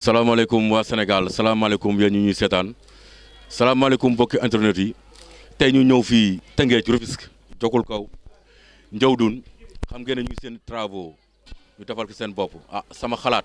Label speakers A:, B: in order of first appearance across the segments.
A: salaamaaleykum waa Sénégal salaamaaleykum yéen ñu ñuy seetaan salaamaaleykum mbokki internet yi tey ñu ñëw fii Tëngéej Rufisque Jokul Kaw Njawdun xam ngeen ne ñu ngi seen travaux ñu defal ko seen bopp ah sama xalaat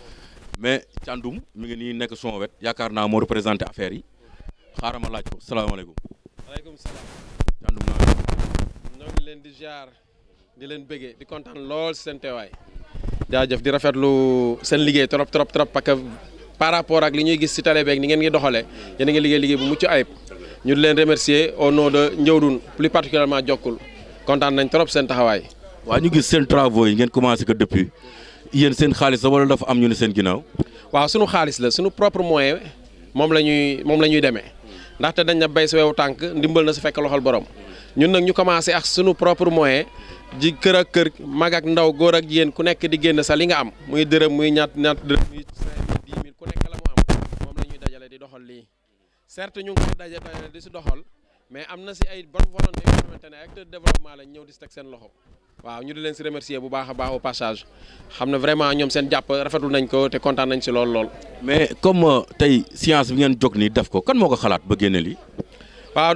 A: mais Thiandoum mi ngi nii nekk son wet yaakaar naa moo représenté affaire yi xaaral ma laaj ko salaamaaleykum
B: waaleykum salaam
A: Thiandoum naa
B: ñoo ngi leen di jaar di leen bëggee di kontaan lool si seen teewaay jaajëf di rafetlu seen liggéey trop trop trop parce que par rapport ak li ñuy gis si télé beeg ni ngeen ngi doxalee yéen a ngi liggéey liggéey bu mucc ayib ñu di leen remercier au nom de Njawdun plus particulièrement Jokkul kontaan nañ trop seen taxawaay.
A: waa ñu gis seen travaux yi ngeen commencé que depuis yéen seen xaalis la wala dafa am ñu ne seen ginnaaw
B: waaw sunu xaalis la sunu propre moyen moom la ñuy moom la ñuy demee ndaxte dañ na béy sa wewu tànk ndimbal na su fekk loxol borom ñun nag ñu commencé ak sunu propre moyen ji kër ak kër mag ak ndaw góor ak jigéen ku nekk di génn sa li nga am muy dërëm muy ñaat ñaat dërëm muy cinq mille dix mille ku nekk la mu am moom la ñuy dajale di doxal lii certes ñu ngi koy daje dajale di si doxal mais am na si ay bonne volonté yoo xamante ne acteur de développement lañ ñëw di si teg seen loxo waaw ñu di leen si remercier bu baax a baax au passage xam ne vraiment ñoom seen jàpp rafetlu nañ ko te kontaan nañ si lool lool.
A: mais comme tey science bi ngeen jóg nii def ko kan moo ko xalaat ba génne lii
B: waaw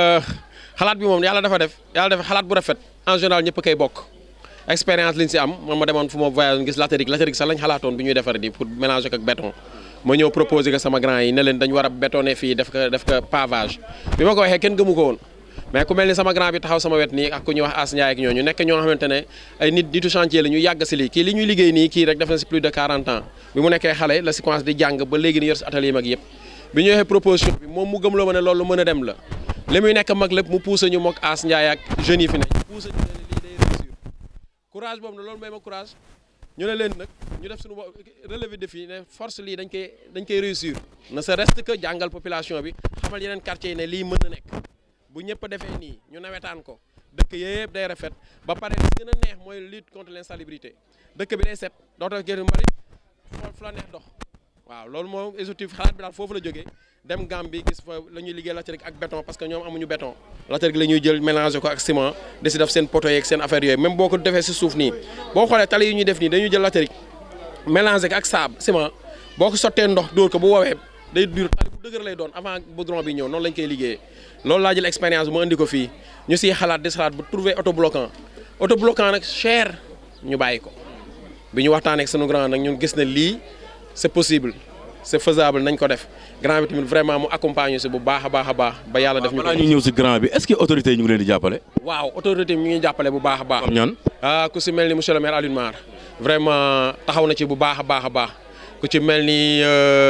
B: xalaat bi moom yàlla dafa def yàlla dafa xalaat bu rafet en général ñëpp koy bokk expérience liñ si am man ma demoon fu ma voyage gis latérique latérique sax lañ xalaatoon bi ñuy defar di pour mélanger ko ak béton ma ñëw proposer ko sama grand yi ne leen dañu war a bétonner fii def ko def ko pavage bi ma ko waxee kenn gëmu ko woon mais ku mel ni sama grand bi taxaw sama wet nii ak ku ñuy wax As Ndiaye ak ñooñu nekk ñoo xamante ne ay nit nitu chantier la ñu yàgg si lii kii li ñuy liggéey nii kii rek def na si plus de 40 ans bi mu nekkee xale la si commencé di jàng ba léegi ni yor si atelier mag yëpp bi ñu waxee proposition bi moom mu gëm loo ma ne loolu mën a dem la li muy nekk mag lépp mu poussé ñu mook As Ndiaye ak jeunes yi fi ne ñu poussé ñu ne lii day réussir courage boobu ne loolu may ma courage ñu ne leen nag ñu def suñu relevé défi ne force lii dañ koy dañ koy réussir ne se reste que jàngal population bi xamal yeneen quartier yi ne lii mën na nekk bu ñëpp defee nii ñu nawetaan ko dëkk yëpp day rafet ba pare li gën a neex mooy lutte contre l'insalubrité dëkk bi day set dootoo gën mbalit fu la neex dox waaw loolu moom objectif xalaat bi daal foofu la jógee dem Gambie gis fa la ñuy liggéey latérique ak béton parce que ñoom amuñu béton latérique la ñuy jël mélanger ko ak ciment di si def seen poteau yeeg seen affaire yooyu même boo ko defee si suuf nii boo xoolee tali yi ñuy def nii dañuy jël latérique mélanger ko ak sable ciment boo ko sottee ndox dóor ko bu woowee day dur tali bu dëgër lay doon avant goudron bi ñëw noonu lañ koy liggéeyee loolu laa jël expérience bu ma indi ko fii ñu siy xalaat di xalaat bu trouver autobloquant autobloquant nag cher ñu bàyyi ko bi ñu waxtaanee ak sunu grand nag ñu gis ne lii c'est possible c'est faisable nañ ko def grand bi tamit vraiment mu accompagner si bu baax a baax a baax ba yàlla def ñu
A: balaa ñu ñëw si grand bi est-ce que autorité yi ñu ngi leen di jàppale
B: waaw autorité mi ngi jàppale bu baax a baax
A: comme ñan
B: ah ku si mel ni monsieur le maire Alioune Mar vraiment taxaw na ci bu baax a baax a baax ku ci mel ni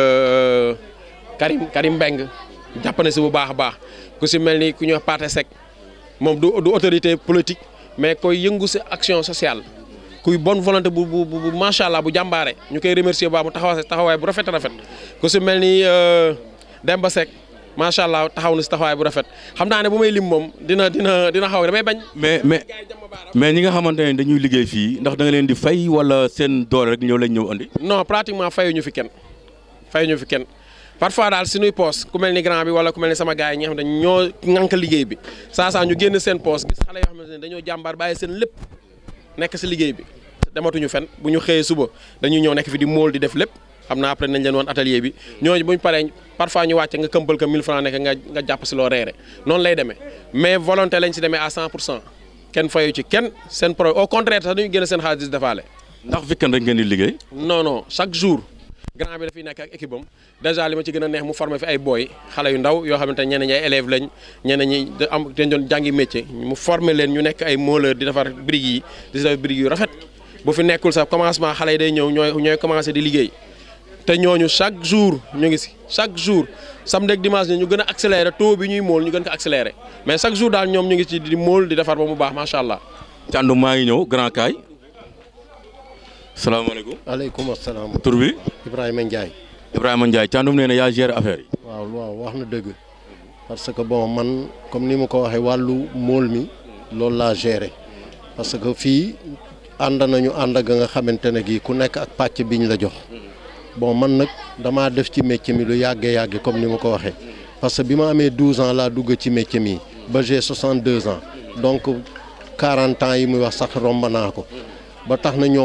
B: Karim Karim Mbeng jàpp na si bu baax a baax ku si mel ni ku ñuy wax Pathé Seck moom du du autorité politique mais koy yëngu si action sociale kuy bonne volonté bu bu bu macha allah bu jàmbaare ñu koy remercier bu baax mu taxaw taxawaay bu rafet a rafet ku si mel ni Demba Seck macha allah taxaw na si taxawaay bu rafet xam naa ne bu may lim moom dina dina dina xaw damay bañ.
A: mais mais mais ñi nga xamante ne dañuy liggéey fii ndax da nga leen di fay wala seen doole rek ñëw lañ ñëw andi.
B: non pratiquement fayuñu fi kenn fayuñu fi kenn parfois daal suñuy poos ku mel ni grand bi wala ku mel ni sama gars yi ñi nga xam ne ñoo ŋànk liggéey bi saa saa ñu génn seen poos gis xale yoo xamante ne dañoo jàmbaar bàyyi seen lépp nekk si liggéey bi dematuñu fen bu ñu xëyee suba dañuy ñëw nekk fi di mool di def lépp xam naa après nañ leen woon atelier bi ñooñu buñ paree parfois ñu wàcce nga këmbal ko 1000 francs nekk nga nga jàpp si loo reere noonu lay demee mais volonté lañ si demee à 100 pour cent kenn fayu ci kenn seen pro au contraire sax dañuy génn seen xaalis di defaale
A: ndax weekend rek ngeen di liggéey.
B: non non chaque jour grand bi dafay nekk ak équipe am dèjà li ma ci gën a neex mu formé fi ay booy xale yu ndaw yoo xamante ne ñeneen ñi ay élèves lañ ñeneen ñi da am dañ doon jàngi métier mu formé leen ñu nekk ay mooleur di defar briques yi di defar briques yu rafet bu fi nekkul sax commencement xale yi day ñëw ñooy ñooy commencé di liggéey te ñooñu chaque jour ñu ngi si chaque jour samedi ak dimanche ñu gën a accéléré taux bi ñuy mool ñu gën ko accéléré mais chaque jour daal ñoom ñu ngi ci di mool di defar ba mu baax macha allah.
A: Thiandoum maa ngi ñëw grand kaay salaamaaleykum.
C: aleykum asalaam.
A: tur bi.
C: Ibrahima Ndiaye.
A: Ibrahima Ndiaye Thiandoum nee na yaa géré affaire yi.
C: waaw waaw wax na dëgg parce que bon man comme ni ma ko waxee wàllu mool mi loolu laa géré parce que fii ànd nañu ànd ak nga xamante ne gii ku nekk ak pàcc biñ la jox bon man nag damaa def ci métier mi lu yàggee yàgge comme ni ma ko waxee parce que bi ma amee 12 ans laa dugg ci métier mi ba j'ai 62 ans donc 40 ans yi muy wax sax romb naa ko ba tax na ñoom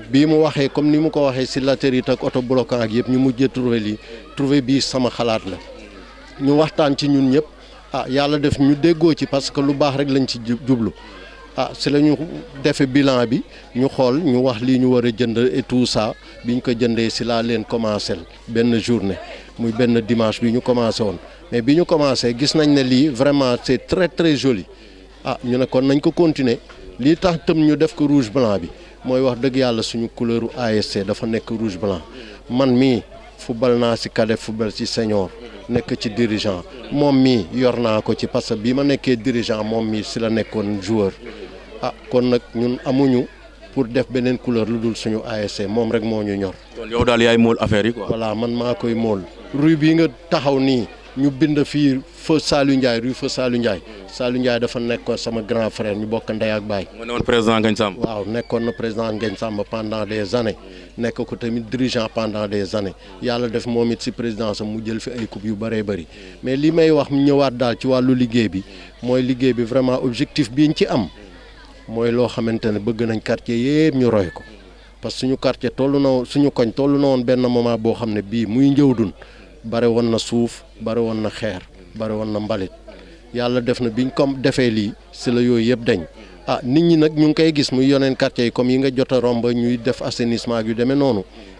C: bii mu waxee comme ni mu ko waxee si latérite ak auto bloquant ak yëpp ñu mujjee trouvé lii trouvé bii sama xalaat la ñu waxtaan ci ñun ñëpp ah yàlla def ñu déggoo ci parce que lu baax rek lañ ci jublu ah si la ñu defee bilan bi ñu xool ñu wax lii ñu war a jënd et tout ça biñ ko jëndee si laa leen commencé benn journée muy benn dimanche bi ñu commencé woon mais bi ñu commencé gis nañ ne lii vraiment c'est très très joli ah ñu ne kon nañ ko continuer lii tax tëm ñu def ko rouge blanc bi mooy wax dëgg yàlla suñu couleuru ASC dafa nekk rouge blanc man mii football naa si cadet football si senior nekk ci dirigeant moom mii yor naa ko ci parce que bi ma nekkee dirigeant moom mii si la nekkoon joueur ah kon nag ñun amuñu pour def beneen couleur lu dul suñu ASC moom rek moo ñu ñor.
A: kon yow daal yaay mool affaire yi quoi.
C: voilà man maa koy mool. rue bii nga taxaw nii ñu bind fii feu Saliou Ndiaye rue feu Saliou Ndiaye Saliou Ndiaye dafa nekkoon sama grand frère ñu bokk ndey ak baay.
A: nga ne woon président Ngagne Samb.
C: waaw nekkoon na président Ngagne Samb pendant des années nekk ko tamit dirigeant pendant des années yàlla def moom it si présidence am mu jël fi ay coupe yu bëree bëri mais li may wax ñëwaat daal ci wàllu liggéey bi mooy liggéey bi vraiment objectif bi ñu ci am mooy loo xamante ne bëgg nañ quartier yëpp ñu roy ko parce que suñu quartier tollu na suñu koñ tollu na woon benn moment boo xam ne bii muy njëwdun bare woon na suuf bare woon na xeer bare woon na mbalit yàlla def na biñ comme defee lii si la yooyu yëpp dañ ah nit ñi nag ñu ngi koy gis muy yoneen quartier yi comme yi nga jot a romb ñuy def assainissement yu demee noonu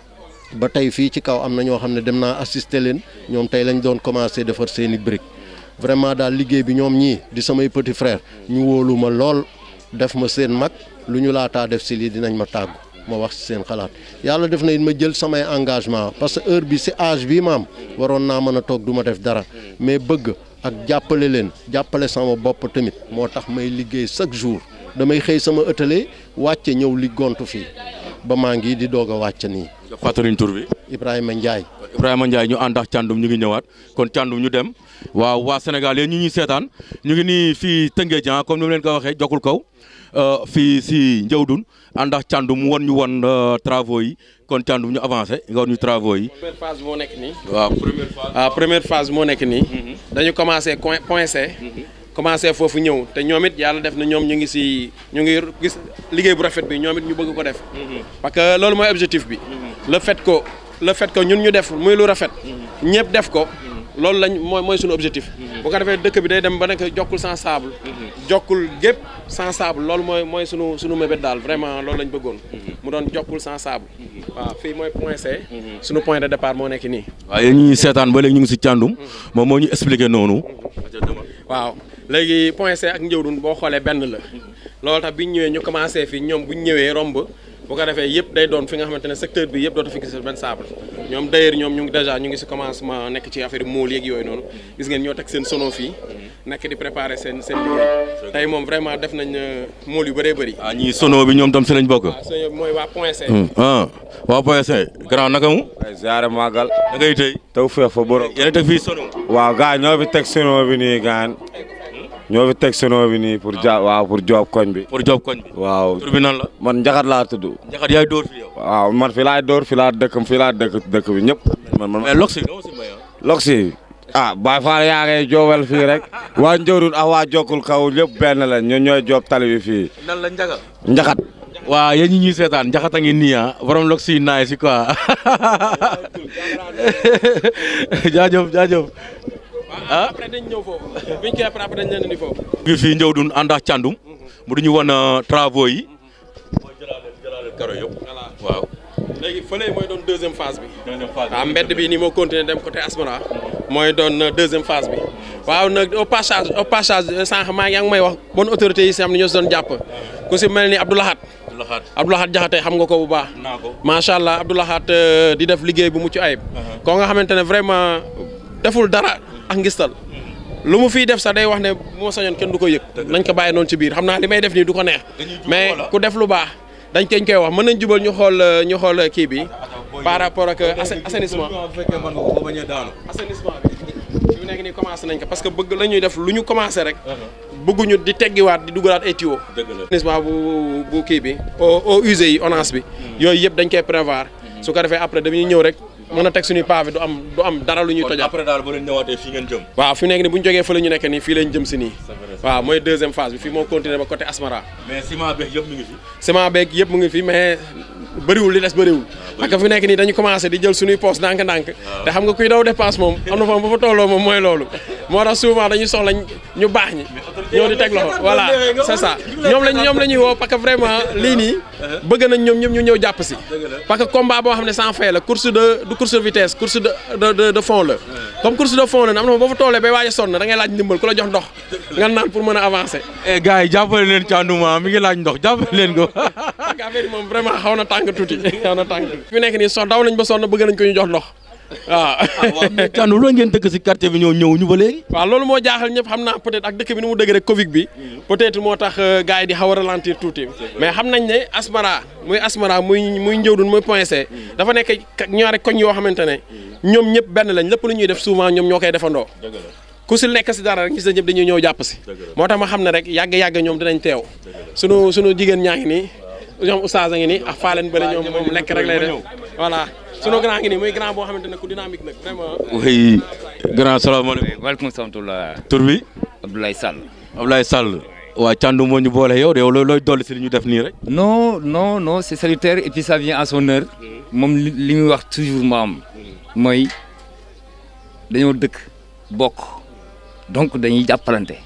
C: ba tey fii ci kaw am na ñoo xam ne dem naa assister leen ñoom tey lañ doon commencé defar seeni briques vraiment daal liggéey bi ñoom ñii di samay petit frère ñu wóolu ma lool def ma seen mag lu ñu laataa def si lii dinañ ma tàggu ma wax si seen xalaat yàlla def na it ma jël samay engagement parce que heure bi si âge bi ma am waroon naa mën a toog du ma def dara mais bëgg ak jàppale leen jàppale sama bopp tamit moo tax may liggéey chaque jour damay xëy sama ëtale wàcce ñëw li gontu fii ba maa ngi di doog a wàcc nii.
A: nga fàttaliñ tur bi.
C: Ibrahima Ndiaye.
A: Ibrahima Ndiaye ñu ànd ak Thiandoum ñu ngi ñëwaat kon Thiandoum ñu dem waaw waa Sénégal yéen ñu ñuy seetaan ñu ngi nii fii Tëngéej comme ni ma leen ko waxee jokkul kaw fii si Ndiawdoune ànd ak Thiandoum mu won ñu won travaux yi kon Thiandoum ñu avancé nga won ñu travaux yi.
B: première phase bi moo nekk nii.
A: waaw première phase.
B: ah première phase bi moo nekk nii. dañu commencé point point C. commencé foofu ñëw te ñoom it yàlla def na ñoom ñu ngi si ñu ngi gis liggéey bu rafet bi ñoom it ñu bëgg ko def. parce que loolu mooy objectif bi. le fait que le fait que ñun ñu def muy lu rafet. ñëpp def ko. loolu lañ mooy mooy suñu objectif. bu ko defee dëkk bi day dem ba nekk jokkul sans sable. jokkul gépp sans sable loolu mooy mooy sunu sunu mébét daal vraiment loolu lañ bëggoon. mu doon jokkul sans sable. waaw fii mooy point C. sunu point de départ moo nekk nii.
A: waaw yéen ñi seetaan ba léegi ñu ngi si Thiandoum moom moo ñu expliqué noonu.
B: waaw léegi point C ak Ndiawdoune boo xoolee benn la. loolu tax bi ñu ñëwee ñu commencé fii ñoom bu ñu ñëwee romb. bu ko defee yëpp day doon fi nga xamante ne secteur bi yëpp dootu fi gis benn sable ñoom d'ailleurs ñoom ñu ngi déjà ñu ngi si commencement nekk ci affaire mool yeeg yooyu noonu gis ngeen ñoo teg seen sono fii nekk di préparer seen seen liggéey tey moom vraiment def nañ mool yu bëree bëri
A: ah ñii sono bi ñoom tam si lañ bokk.
B: waaw so mooy waa point C
A: ah waa point C grand naka mu.
D: ay ziare màggal
A: da ngay tey.
D: taw feex fa borom
A: yéen a teg fii sono.
D: waaw gars ñoo fi teg sono bi nii gaan ñoo fi teg sono bi nii pour ja waaw pour job koñ bi
A: pour job koñ bi.
D: waaw
A: tur bi nan la.
D: man njaxat laa tudd
A: Njaxat yaay dóor fi yow.
D: waaw man fi laay door fi laa dëkk fi laa dëkk dëkk bi ñëpp man man
A: mais lox si doo si may ah.
D: loksi ah Baay Faal yaa ngay joobal fii rek waa Ndiawdoune ak waa Jokkul kaw lépp benn la ñoo ñooy job tali bi fii
A: nan la Njaxat.
D: njaxat
A: waa yéen ñi ñuy seetaan Njaxat a ngi nii ah borom lox si naay si quoi jaajëf jaajëf. ah
B: après dañ ñëw foofu biñ koy après après dañ leen indi foofu
A: ñu ngi fii Ndiawdoune ànd ak Thiandoum mu duñu wan travaux yi. mooy jëlaale jëlaale karo yëpp.
B: voilà
A: waaw.
B: léegi fële mooy doon deuxième phase bi
A: deuxième phase
B: waaw mbedd bi ni moo continuer dem côté Asmara mooy doon deuxième phase bi waaw nag au passage au passage sànq maa yaa ngi may wax bonne autorité yi si am na ñoo si doon jàpp ku si mel ni Abdoulahat
A: Laxaat
B: Abdoulahat Jaxate xam nga ko bu baax
A: naa ko.
B: macha allah Abdoulahat di def liggéey bu mucc ayib koo nga xamante ne vraiment deful dara ak ngistal lu mu fiy def sax day wax ne bu ma sañoon kenn du ko yëg nañ ko bàyyi noonu ci biir xam naa li may def nii du ko neex
A: Dañuy jubal
B: mais
A: wala?
B: ku def lu baax dañ koy koy wax mën nañ jubal ñu xool ñu xool kii bi par rapport ak assa- assainissement
A: bu fekkee mën nga ko ba bañ a daanu.
B: assainissement bi fi mu nekk nii commencé nañ ko parce que bëgg la ñuy def lu ñu commencé rek bëgguñu di teggiwaat di dugalaat ay tuyaux
A: dëgg la.
B: assainissement bu bu kii bi eaux eaux usées yi ONAS bi yooyu yëpp dañ koy prévoir su ko defee après dañuy ñëw rek mën a teg suñuy pavé du am du am dara lu ñuy
A: kon
B: tojal
A: après daal ba leen ñëwaatee fii ngeen jëm.
B: waaw fi mu nekk nii bu ñu jógee fa la ñu nekk nii fii lañ jëm si nii waaw mooy deuxième phase bi fii moo continuer ba côté Asmara
A: mais ciment beeg yëpp mi ngi fi.
B: ciment beeg yëpp mu ngi fi mais bëriwul li des bëriwul parce que fi nekk nii dañu commencé di jël suñuy poste ndànk-ndànk te xam nga kuy daw dépense moom am na fa ba fa tolloo moom mooy loolu moo tax souvent dañuy soxla ñu baax ñi ñoo di teg loxo voilà c'est ça ñoom lañ ñoom la ñuy woo parce que vraiment lii nii bëgg nañ ñoom ñëpp ñu ñëw jàpp si parce que combat boo xam ne sans fin la course de du course de vitesse course de de de de fond la comme course de fond la am na fa ba fa tollee bay waaj a sonn da ngay laaj ndimbal ku la jox ndox nga naan pour mën a avancer
A: eh gars yi jàppale leen Thiandoum mi ngi laaj ndox jàppale leen ko
B: parce que affaire yi moom vraiment xaw na tàng tuuti xaw na tàng tuuti fi nekk nii sox daw nañ ba sonn bëgg nañ ko ñu jox ndox waaw
A: waaw mais Thiandoum loolu ngeen dëkk si quartier bi ñëw ñëw ñu ba léegi
B: waaw loolu moo jaaxal ñëpp xam naa peut-être ak dëkk bi ni mu dëgg rek Covid bi peut-être moo tax gars yi di xaw a ralentir tuuti mais xam nañ ne Asmara muy Asmara muy muy Ndiawdoune muy Point C dafa nekk ñaari koñ yoo xamante ne ñoom ñëpp benn lañ lépp lu ñuy def souvent ñoom ñoo koy defandoo ku si nekk si dara rek gis na ñëpp dañuy ñëw jàpp si moo tax ma xam ne rek yàgg-yàgg ñoom dinañ teew sunu sunu jigéen ñaa ngi nii ñoom oustaz a ngi nii ak faaleen bële ñoom moom lekk rek lay def voilà sunu grand ngi nii muy grand boo xamante ne ku dynamique nag vraiment
A: oui grand salaamaaleykum
E: waaleykum salaam
A: tur bi
E: Abdoulaye Sall.
A: Ablaye Sall waa Thiandoum moo ñu boole yow de yow looy dolli si li ñu def nii rek
E: non non non c'est salutaire et puis ça vient à son heure moom li li muy wax toujours maam mooy dañoo dëkk bokk donc dañuy jàppalante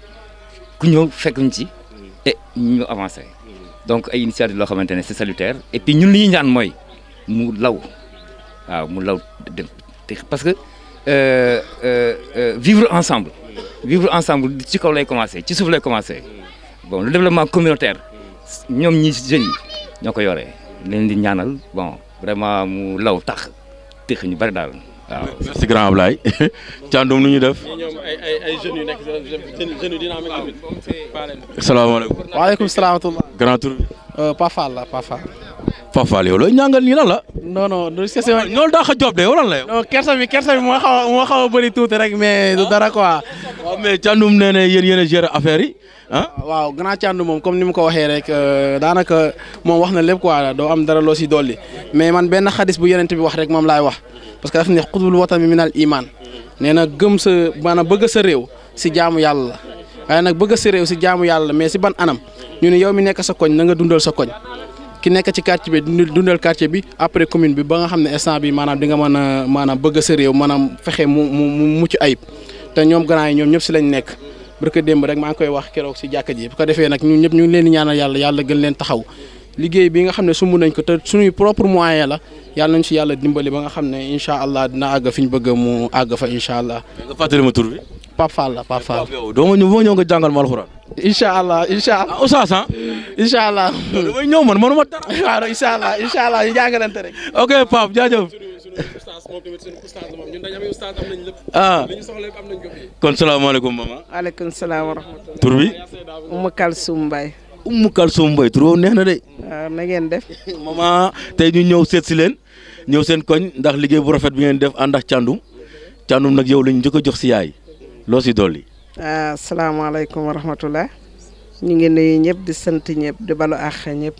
E: ku ñëw fekk ñu ci et ñu avancé donc ay initiative loo xamante ne c'est salutaire et puis ñun li ñuy ñaan mooy mu law waaw mu law dem te parce que euh, euh, euh, vivre ensemble vivre ensemble ci kaw lay commencé ci suuf lay commencé bon le développement communautaire ñoom ñi jeunes yi ñoo ko yoree leen di ñaanal bon vraiment mu law tax tëx ñu bari daal waaw.
A: merci grand Ablaye Thiandoum nu ñu def
B: ñoom ay ay ay jeunes yu nekk jeunes yu dynamique tamit faaleen
A: salaamaaleykum
F: waaleykum salaam wa rahmatulah.
A: grand tur bi
F: Pafal la Pafal.
A: Fafal yow looy ñàngal nii lan la
F: non non du question.
A: ñoolu daa xa job de yow lan la yow
F: non kersa bi kersa bi moo xaw a moo xaw a bëri tuuti rek mais du dara quoi.
A: waaw mais Thiandoum nee na yéen yéen a gérer affaire yi ah
F: waaw grand Thiandoum moom comme ni mu ko waxee rek daanaka moom wax na lépp quoi doo am dara loo si dolli mais man benn xadis bu yonent bi wax rek moom laay wax parce que daf ne xutbul watami minal iman nee na gëm sa maanaam bëgg sa réew si jaamu yàlla la waaye nag bëgg sa réew si jaamu yàlla la mais si ban anam ñu ne yow mi nekk sa koñ na nga dundal sa koñ ki nekk ci quartier bi dundal dundal quartier bi après commune bi ba nga xam ne instant bi maanaam di nga mën a maanaam bëgg sa réew maanaam fexe mu mu mu mucc ayib te ñoom grand yi ñoom ñëpp si lañ nekk barka démb rek maa ngi koy wax keroog si jàkka ji bu ko defee nag ñun ñëpp ñu ngi leen di ñaanal yàlla yàlla gën leen taxaw liggéey bi nga xam ne sumb nañ ko te suñuy propre moyen la yàlla nañ si yàlla dimbali ba nga xam ne incha allah dina àgg fi ñu bëgg mu àgg fa incha allah
A: nga fàttali ma tur bi
F: Pape Fall la Pape Fall
A: yow doo ma ñëw boo ñëw nga jàngal ma alxuraan
F: incha allah incha allah
A: ah Oustaz ah
F: incha allah
A: damay ñëw man manuma dara
F: waaw incha allah incha allah ñu jàngalante rek
A: ok Pape jaajëf
B: suñu oustaz moom tamit suñu oustaz la moom ñun dañu am oustaz am nañ lépp
A: ah
B: li ñu soxla lépp am nañ ko fii
A: kon salaamaaleykum maman
G: waaleykum salaam wa rahmatulah.
A: tur bi
G: Oumou Kalsoum Mbaye.
A: Oumou Kalsoum Mbaye tur boobu neex na de
G: waaw na ngeen def.
A: maman tey ñu ñëw seet si leen ñëw seen koñ ndax liggéey bu rafet bi ngeen def ànd ak Thiandoum Thiandoum nag yow lañu njëkk a jox si yaay loo si dolli
G: ah salaamaaleykum wa rahmatulah. ñu ngi nuyu ñëpp di sant ñëpp di balu àq ñëpp.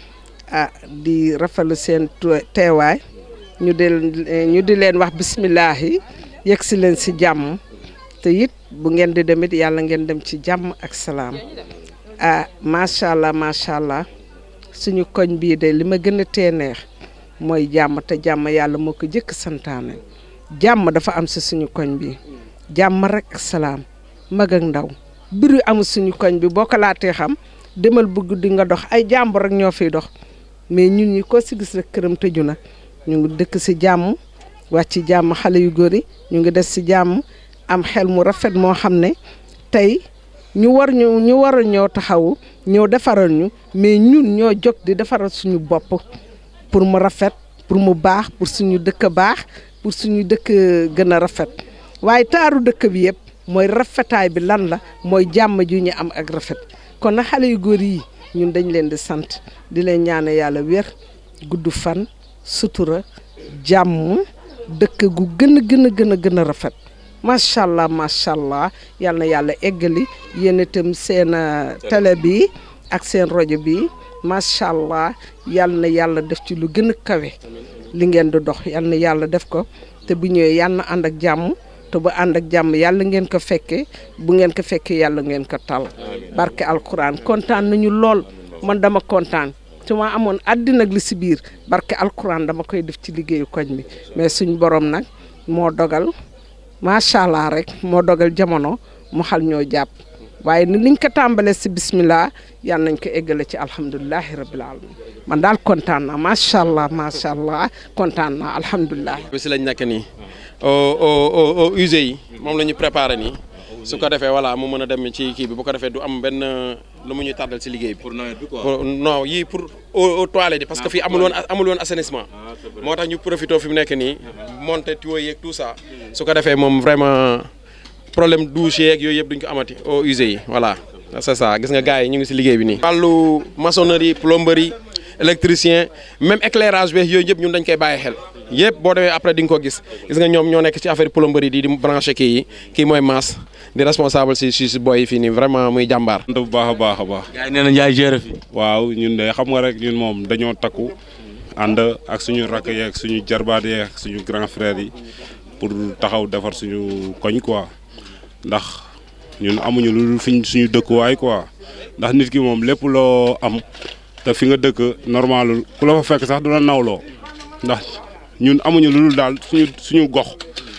G: ah di rafetlu seen tu- teewaay. ñu di ñu di leen wax bisimilah yi yegg si leen si jàmm. te it bu ngeen di demit yàlla ngeen dem ci jàmm ak salaam. ah macha allah macha allah suñu koñ bii de li ma gën a tee neex mooy jàmm te jàmm yàlla moo ko jëkk santaane jàmm dafa am si suñu koñ bi jàmm rek ak salaam mag ak ndaw biru amul suñu koñ bi boo ko laatee xam demal bu guddi nga dox ay jàmbur rek ñoo fiy dox mais ñun ñi ko si gis rek këram tëju na ñu ngi dëkk si jàmm wàcc ci jàmm xale yu góor yi ñu ngi des si jàmm am xel mu rafet moo xam ne tey ñu war ñu ñu war a ñëw taxawu ñëw defaral ñu mais ñun ñoo jóg di defaral suñu bopp pour mu rafet pour mu baax pour suñu dëkk baax pour suñu dëkk gën a rafet waaye taaru dëkk bi yëpp mooy rafetaay bi lan la mooy jàmm ju ñu am ak rafet kon nag xale yu góor yi ñun dañ leen di sant di leen ñaane yàlla wér gudd fan sutura jàmm dëkk gu gën a gën a gën a gën a rafet macha allah macha allah yal na yàlla eggali yéen itam seen télé bi ak seen rajo bi macha allah yal na yàlla def ci lu gën a kawe li ngeen di dox yal na yàlla def ko te bu ñëwee yal na ànd ak jàmm te bu ànd ak jàmm yàlla ngeen ko fekkee bu ngeen ko fekkee yàlla ngeen ko tal barke alquran kontaan nañu lool man dama kontaan su ma amoon àddina ak li si biir barke alquran dama koy def ci liggéeyu koñ bi mais suñ borom nag moo dogal macha allah rek moo dogal jamono mu xal ñoo jàpp waaye ni niñ ko tàmbalee si bismillah yal nañ ko eggale ci alhamdulilahi rabbil alamin man daal kontaan naa macha allah macha allah kontaan naa alhamdulilah.
B: bi si lañ nekk nii au au au usé yi moom la ñu préparé nii su ko defee voilà mu mën a dem ci kii bi bu ko defee du am benn lu mu ñuy tàddal si liggéey bi.
A: pour nawet bi quoi.
B: pour non yii pour au au toilette yi parce que fii amul woon amul woon assainissement. moo tax ñu profité fi mu nekk nii monter tuyaux yeeg tout ça. su ko defee moom vraiment problème douche yeeg yooyu yëpp duñ ko amati au usé yi voilà c'est ça gis nga gars yi ñu ngi si liggéey bi nii. wàllu maçonnerie plomberie électricien même éclairage beeg yooyu yëpp ñun dañ koy bàyyi xel yëpp boo demee après di nga ko gis gis nga ñoom ñoo nekk ci affaire plomberie di di branché kii yi kii mooy Mass di responsable si si si boy yi fii nii vraiment muy jàmbaar.
H: sant bu baax a baax a baax.
A: gars yi nee nañ yaay gérer fi.
H: waaw ñun de xam nga rek ñun moom dañoo takku ànd ak suñu rakk yeeg suñu jarbaat yeeg suñu grand frère yi pour taxaw defar suñu koñ quoi ndax ñun amuñu lu dul fiñ suñu dëkkuwaay quoi ndax nit ki moom lépp loo am te fi nga dëkk normalul ku la fa fekk sax du la nawloo ndax ñun amuñu lu dul daal suñu suñu gox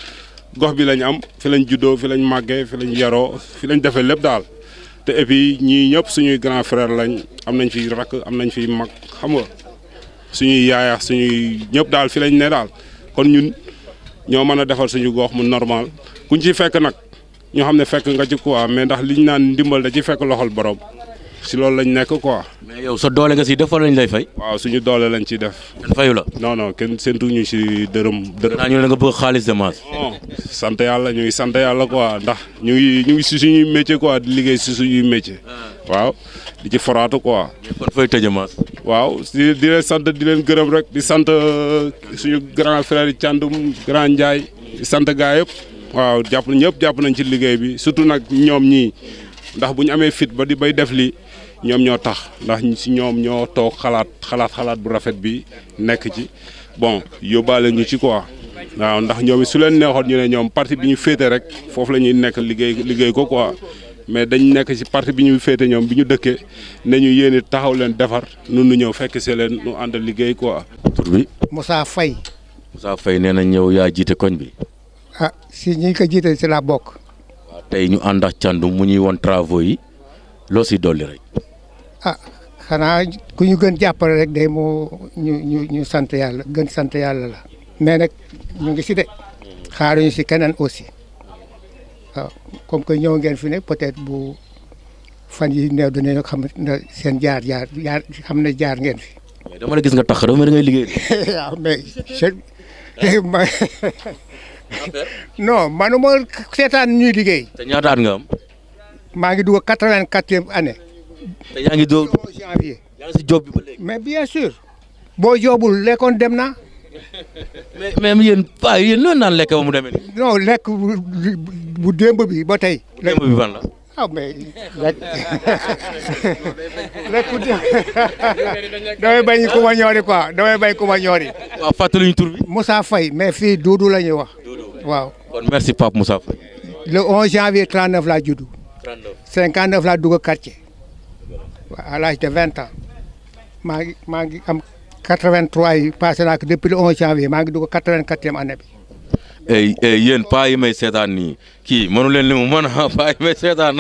H: gox bi lañ am fi lañ juddoo fi lañ màggee fi lañ yaroo fi lañ defee lépp daal te et puis ñii ñëpp suñuy grand frère lañ am nañ fi rakk am nañ fi mag xam nga suñuy yaaya suñuy ñëpp daal fi lañ ne daal kon ñun ñoo mën a defal suñu gox mu normal kuñ ci fekk nag ñoo xam ne fekk nga ci quoi mais ndax liñ naan ndimbal da ci fekk loxol borom si loolu lañ nekk quoi.
A: mais yow sa doole nga si def wala lañ lay fay.
H: waaw suñu doole lañ ciy def.
A: kenn fayu la.
H: non non kenn séntuñu si dërëm dërëm.
A: naa ñu ne nga bëgg xaalis de Mass.
H: non sant yàlla ñu ngi sant yàlla quoi ndax ñu ngi ñu ngi si suñuy métier quoi di liggéey si suñuy métier. waaw di ci foraatu quoi.
A: kon fooy tëjee Mass.
H: waaw di di leen sant di leen gërëm rek di sant suñu grand frère yi Thiandoum grand Ndiaye di sant gaa yëpp. waaw jàpp ñëpp jàpp nañ ci liggéey bi surtout nag ñoom ñii ndax bu ñu amee fit ba di bay def li ñoom ñoo tax ndax si ñoom ñoo toog xalaat xalaat xalaat bu rafet bi nekk ci bon yóbbaale ñu ci quoi waaw ndax ñoom su leen neexoon ñu ne ñoom parti bi ñu féete rek foofu la ñuy nekk liggéey liggéey ko quoi mais dañ nekk ci parti bi ñu féete ñoom bi ñu dëkkee ne ñu yéen taxaw leen defar nun nu ñëw fekk see leen nu ànd liggéey quoi.
A: tur bi.
I: Moussa Faye
A: Moussa Faye nee na ñëw yaa jiite koñ bi.
I: ah si ñi ko jiite si la bokk
A: waaw tey ñu ànd ak Thiandoum mu ñuy won travaux yi loo si dolli rek.
I: ah xanaa ku ñu gën jàppale rek day moo ñu ñu ñu sant yàlla gën sant yàlla la mais nag ñu ngi si de xaaruñu si keneen aussi waaw comme que ñëw ngeen fi ne peut-être bu fan yi néew dinañu xam ne seen jaar jaar jaar xam ne jaar ngeen fi.
A: mais dama la gis nga tax dama da ngay liggéey.
I: waaw mais je ma non manuma seetaan ñuy liggéey.
A: te ñaata at nga am.
I: maa ngi dugg quatre-vingt-quatrième année.
A: te yaa ngi doog
I: janvier.
A: yaa ngi si job bi ba léegi.
I: mais bien sûr. boo joobul lekkoon dem na.
A: mais mais yéen paa yéen loolu naan lekk ba mu demee nii.
I: non lekk bu bu démb bi ba tey.
A: démb bi ban la.
I: ah mais lekk lekk bu démb damay bañ ku ma ñoori quoi damay bañ ku ma ñoori.
A: waaw fàttali ñu tur bi.
I: Moussa Faye mais fii Doudou la ñuy wax. waaw.
A: kon merci Pape Moussa Faye.
I: le 11 janvier 39 laa juddu.
A: 39
I: 59 laa dugg quartier. waaw à l'âge de 20 ans. maa ngi maa ngi am 83 yi passé naa ko depuis le 11 janvier maa ngi dugg 84e année bi.
A: ey ey yéen paa yi may seetaan nii kii mënu leen li mu mën a paa yi may seetaan.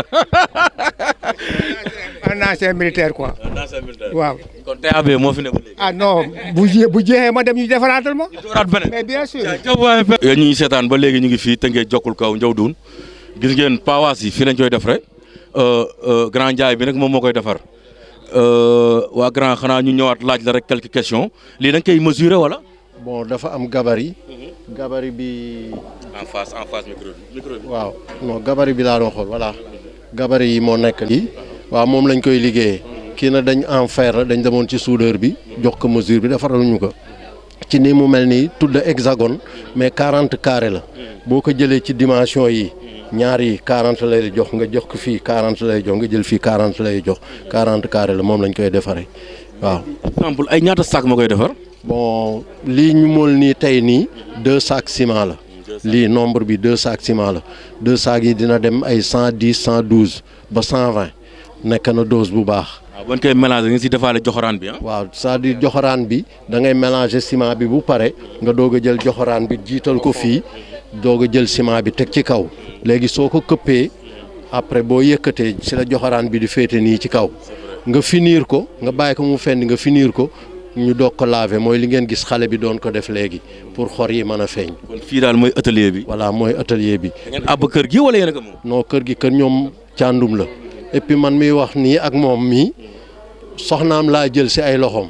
I: un ancien militaire quoi. waaw.
A: kon TAB moo fi ne ba léegi.
I: ah non bu jé bu jeexee ma dem ñu defaraatal ma.
A: dooraat beneen.
I: mais bien sûr.
A: yéen ñu ngi seetaan ba léegi ñu ngi fii tënkee jokkul kaw njaw duun gis ngeen paawaas yi fii lañ koy def rek grand Ndiaye bi nag moom moo koy defar waa grand xanaa ñu ñëwaat laaj la rek quelques questions lii da nga koy mesurer wala.
C: bon dafa am gabarit gabarit bi
A: en face en face micro bi micro bi.
C: waaw non gabarit bi laa doon xool voilà gabarit yi moo nekk lii waaw moom lañ koy liggéeyee kii na dañ en fer la dañ demoon ci soudeur bi jox ko mesure bi defaral ñu ko ci ni mu mel nii tudd hexagone mais 40 carré la boo ko jëlee ci dimension yi ñaar yi 40 lay jox nga jox ko fii 40 lay jox nga jël fii 40 lay jox 40 carré la moom lañ koy defaree waaw.
A: exemple ay ñaata sac ma koy defar.
C: bon lii ñu mool nii tey nii deux sacs ciment la lii nombre bi deux sacs ciment la deux sacs yi dina dem ay cent dix cent douze ba cent vingt nekk na dose bu baax
A: waaw bu ñu koy mélanger nga si defaale joxoraan bi ah.
C: waaw c'est-à-dire joxoraan bi da ngay mélanger ciment bi bu pare nga doog a jël joxoraan bi jiital ko fii doog a jël ciment bi teg ci kaw léegi soo ko këppee après boo yëkkatee si la joxoraan bi di féete nii ci kaw nga finir ko nga bàyyi ko mu fendi nga finir ko ñu doog ko laver mooy li ngeen gis xale bi doon ko def léegi pour xor yi mën a feeñ.
A: kon fii daal mooy atelier bi.
C: voilà mooy atelier bi.
A: da ngeen àbb kër gi wala yéen a ko moom.
C: non kër gi kër ñoom càndum la et puis man miy wax nii ak moom mii soxnaam laa jël si ay loxoom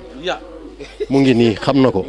C: mu ngi nii xam na ko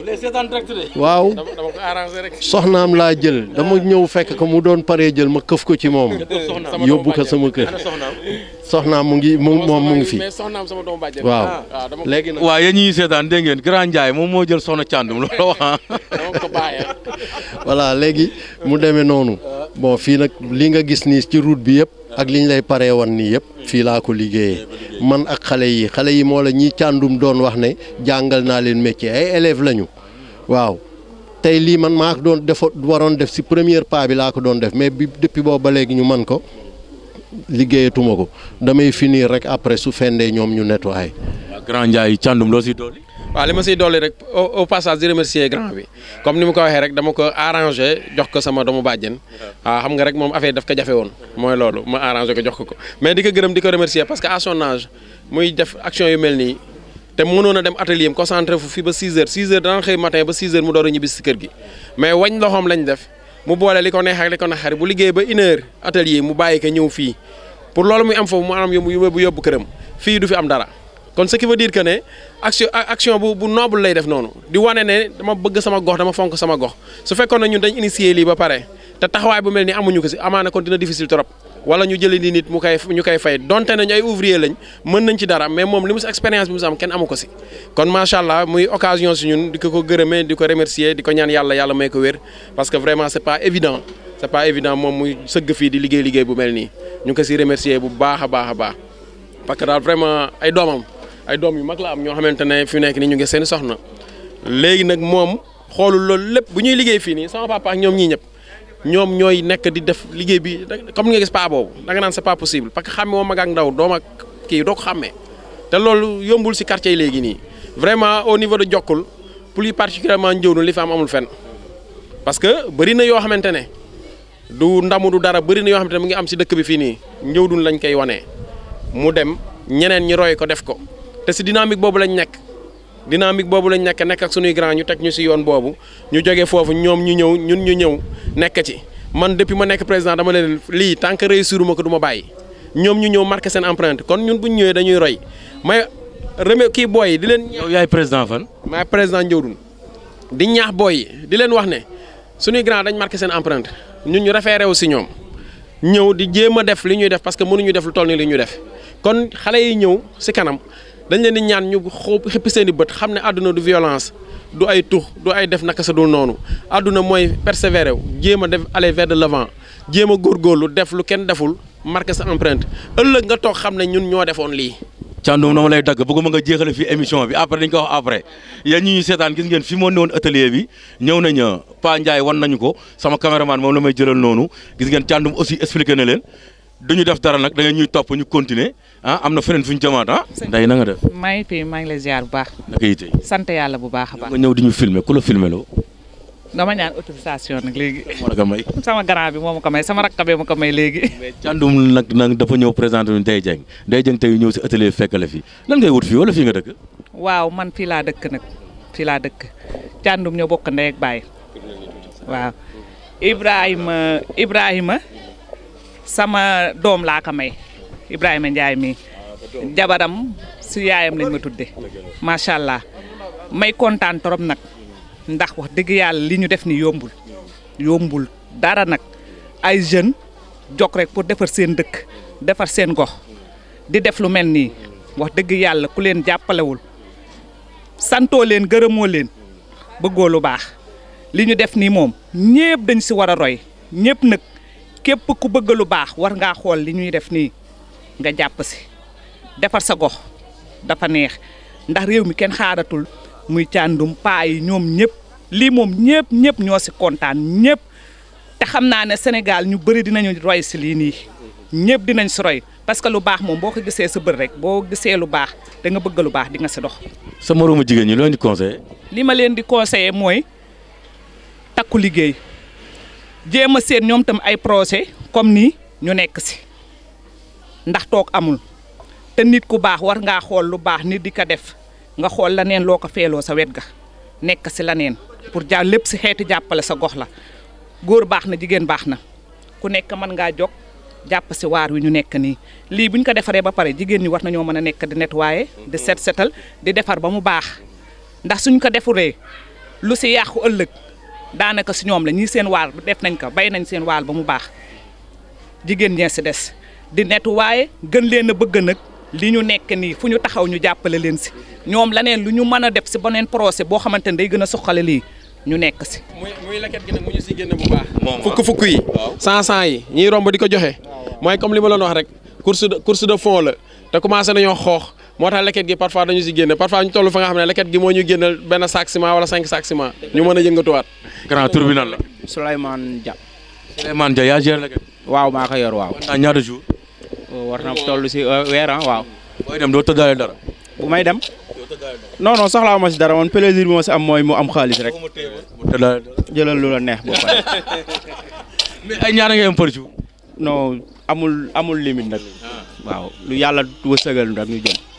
C: waaw
B: dama dama ko arrangé rek.
C: soxnaam laa jël dama ñëw fekk ko mu doon paree jël ma këf ko ci moom yóbbu ko sama kër soxnaam mu ngi mu moom mu ngi fi
B: mais soxnaam sama doomu bàjjen.
C: waaw
B: waaw dama ko
C: léegi nag
A: waaw yéen ñi seetaan dégg ngeen Grand Ndiaye moom moo jël soxna Thiandoum loolu la wax ah.
B: dama ko bàyyee.
C: voilà léegi mu demee noonu bon fii nag li nga gis nii ci route bi yëpp ak li ñu lay paree wan nii yëpp fii laa ko liggéeyee man ak xale yi xale yi moo la ñi càndum doon wax ne jàngal naa leen métier ay élèves lañu waaw tey lii man maa ko doon defo waroon def si première pas bi laa ko doon def mais bi depuis boobu ba léegi ñu man ko liggéeyatuma ko damay finir rek après su fendee ñoom ñu nettoyé.
A: waaw Grand Ndiaye Thiandoum loo siy dolli.
B: waaw li ma siy dolli rek au au passage di remercier grand bi comme ni ma ko waxee rek dama ko arrangé jox ko sama doomu bàjjen waaw xam nga rek moom affaire daf ko jafe woon mooy loolu ma arrangé ko jox ko ko mais di ko gërëm di ko remercier parce que à son âge muy def action yu mel nii te mënoon a dem atelier am concentré fu fii ba 6 heures 6 heures dana xëy matin ba 6 heures mu door a ñibbi si kër gi mais wañ loxoom lañ def mu boole li ko neex ak li ko naxari bu liggéey ba une heure atelier mu bàyyi ko ñëw fii pour loolu muy am foofu mu am yóbbu yóbbu yóbbu këram fii du fi am dara kon ce qui veut dire que ne action action bu bu noble lay def noonu di wane ne dama bëgg sama gox dama fonk sama gox su fekkoon ne ñun dañ initier lii ba pare te taxawaay bu mel ni amuñu ko si amaana kon dina difficile trop wala ñu jëlee ni nit mu koy ñu koy fay donte nañ ay ouvrier lañ mën nañ ci dara mais moom li mu si expérience bi mu si am kenn amu ko si kon macha allah muy occasion si ñun di ko ko gërëmee di ko remercier di ko ñaan yàlla yàlla may ko wér parce que vraiment c'est pas évident c'est pas évident moom muy sëgg fii di liggéey liggéey bu mel nii ñu ngi ko si remercier bu baax a baax a baax parce que daal vraiment ay doomam ay doom yu mag la am ñoo xamante ne fi nekk nii ñu ngi seen soxna léegi nag moom xoolul loolu lépp bu ñuy liggéey fii nii sama papa ak ñoom ñii ñëpp ñoom ñooy nekk di def liggéey bi comme nga gis pas boobu da nga naan c'est pas possible parce que xàmme woo mag ak ndaw doom ak kii doo ko xàmmee te loolu yombul si quartier yi léegi nii vraiment au niveau de Jokkul plus particulièrement Ndiéwounou li fi am amul fenn parce que bëri na yoo xamante ne du ndamu du dara bëri na yoo xamante ne mu ngi am si dëkk bi fii nii Ndiéwounou lañ koy wanee mu dem ñeneen ñi roy ko def ko te si dynamique boobu lañ nekk dynamique boobu lañ nekk nekk ak suñuy grand ñu teg ñu si yoon boobu ñu jógee foofu ñoom ñu ñëw ñun ñu ñëw nekk ci man depuis ma nekk président dama leen lii tant que réussir ma ko du ma bàyyi ñoom ñu ñëw marqué seen empreinte kon ñun bu ñu ñëwee dañuy roy may remé kii booy yi di leen.
A: yow yaay président fan.
B: maay président Ndiéwounou di ñaax booy yi di leen wax ne suñuy grand dañ marqué seen empreinte ñun ñu référé wu si ñoom ñëw di jéem a def li ñuy def parce que mënuñu def lu toll ni li ñu def kon xale yi ñëw si kanam. dañ leen di ñaan ñu xoo xippi seen i bët xam ne àdduna du violence du ay tux du ay def naka sa dul noonu àdduna mooy persévérer wu jéem a def aller vers de l'avant jéem a góorgóorlu def lu kenn deful marqué sa empreinte ëllëg nga toog xam ne ñun ñoo defoon lii.
A: Thiandoum dama lay dagg bëgguma nga jéexale fii émission bi après dañ ko wax après yéen ñi ñuy seetaan gis ngeen fi moo ne woon atelier bi ñëw nañ Pa Ndiaye wan nañu ko sama caméraman moom la may jëlal noonu gis ngeen Thiandoum aussi expliqué na leen. duñu def dara nag da nga ñuy topp ñu continuer ah am na feneen fu ñu jëmaat ah. nday na nga def.
J: maa ngi fi maa ngi lay ziar bu baax.
A: naka yi tey.
J: sant yàlla bu baax a baax.
A: nga ñëw di ñu filmer ku la filmer loo.
J: dama ñaan autorisation nag léegi.
A: moo la ko may.
J: sama grand bi moo ma ko may sama rakk bee ma ko may léegi.
A: mais Thiandoum nag nag dafa ñëw présenté ñu Ndeye Dieng Ndeye Dieng tey ñëw si atelier fekkale fii lan ngay wut fii wala fii nga dëkk.
J: waaw man fii laa dëkk nag fii laa dëkk Thiandoum ñoo bokk ndey ak baay waaw Ibrahima Ibrahima. sama doom laa ko may Ibrahima Ndiaye mi jabaram si yaayam lañ ma tudde macha allah may kontaan trop nag ndax wax dëgg yàlla li ñu def ni yombul yombul dara nag ay jeunes jog rek pour defar seen dëkk defar seen gox di def lu mel nii wax dëgg yàlla ku leen jàppalewul santoo leen gërëmoo leen bëggoo lu baax li ñu def nii moom ñëpp dañ si war a roy ñëpp nag. képp ku bëgg lu baax war ngaa xool li ñuy def nii nga jàpp si defar sa gox dafa neex ndax réew mi kenn xaaratul muy Thiandoum paa yi ñoom ñëpp lii moom ñëpp ñëpp ñoo si kontaan ñëpp te xam naa ne Sénégal ñu bëri dinañu roy si lii nii ñëpp dinañ si roy parce que lu baax moom boo ko gisee sa bët rek boo gisee lu baax da nga bëgg lu baax di nga si dox.
A: sa moroomu jigéen ñi loo di conseillé.
J: li ma leen di conseiller mooy takku liggéey jéem a seet ñoom tam ay projet comme nii ñu nekk si ndax toog amul te nit ku baax war ngaa xool lu baax nit di ko def nga xool la neen loo ko feeloo sa wet ga nekk si la neen pour ja lépp si xeeti jàppale sa gox la góor baax na jigéen baax na ku nekk mën ngaa jóg jàpp si waar wi ñu nekk nii lii bu ñu ko defaree ba pare jigéen ñi war nañoo mën a nekk di nettoyer di set setal di defar ba mu baax ndax suñ ko defuree lu si yàqu ëllëg daanaka si ñoom la ñii seen waal def nañ ko bay nañ seen waal ba mu baax jigéen ñee si des di nettoyer gën leen a bëgg nag li ñu nekk nii fu ñu taxaw ñu jàppale leen si ñoom laneen lu ñu mën a def si beneen procès boo xamante ne day gën a suqale lii ñu nekk si.
B: muy muy leket gi nag mu ñu si génne bu baax. fukk fukk yi. cent cent yi ñiy romb di ko joxe. mooy comme li ma leen wax rek course de course de fond la te commencé nañoo xoox moo tax leket gi parfois dañu si génne parfois ñu toll fa nga xam ne leket gi moo ñu génnal benn sac ciment wala cinq sac ciment ñu mën a yëngatuwaat.
A: grand tur bi nan la.
K: Souleymane Dia.
A: Souleymane Dia yaa géré leket.
K: waaw maa ko yor waaw.
A: naa ñaata jour.
K: war na toll si weer ah waaw.
A: booy dem doo tëddaale dara.
K: bu may dem. non non soxlaa ma si dara man plaisir bi ma si am mooy mu am xaalis rek. jëlal lu la neex ba pare.
A: mais ay ñaara ngay am par jour.
K: non amul amul limite nag. waaw lu yàlla wësëgal rek ñu jëm.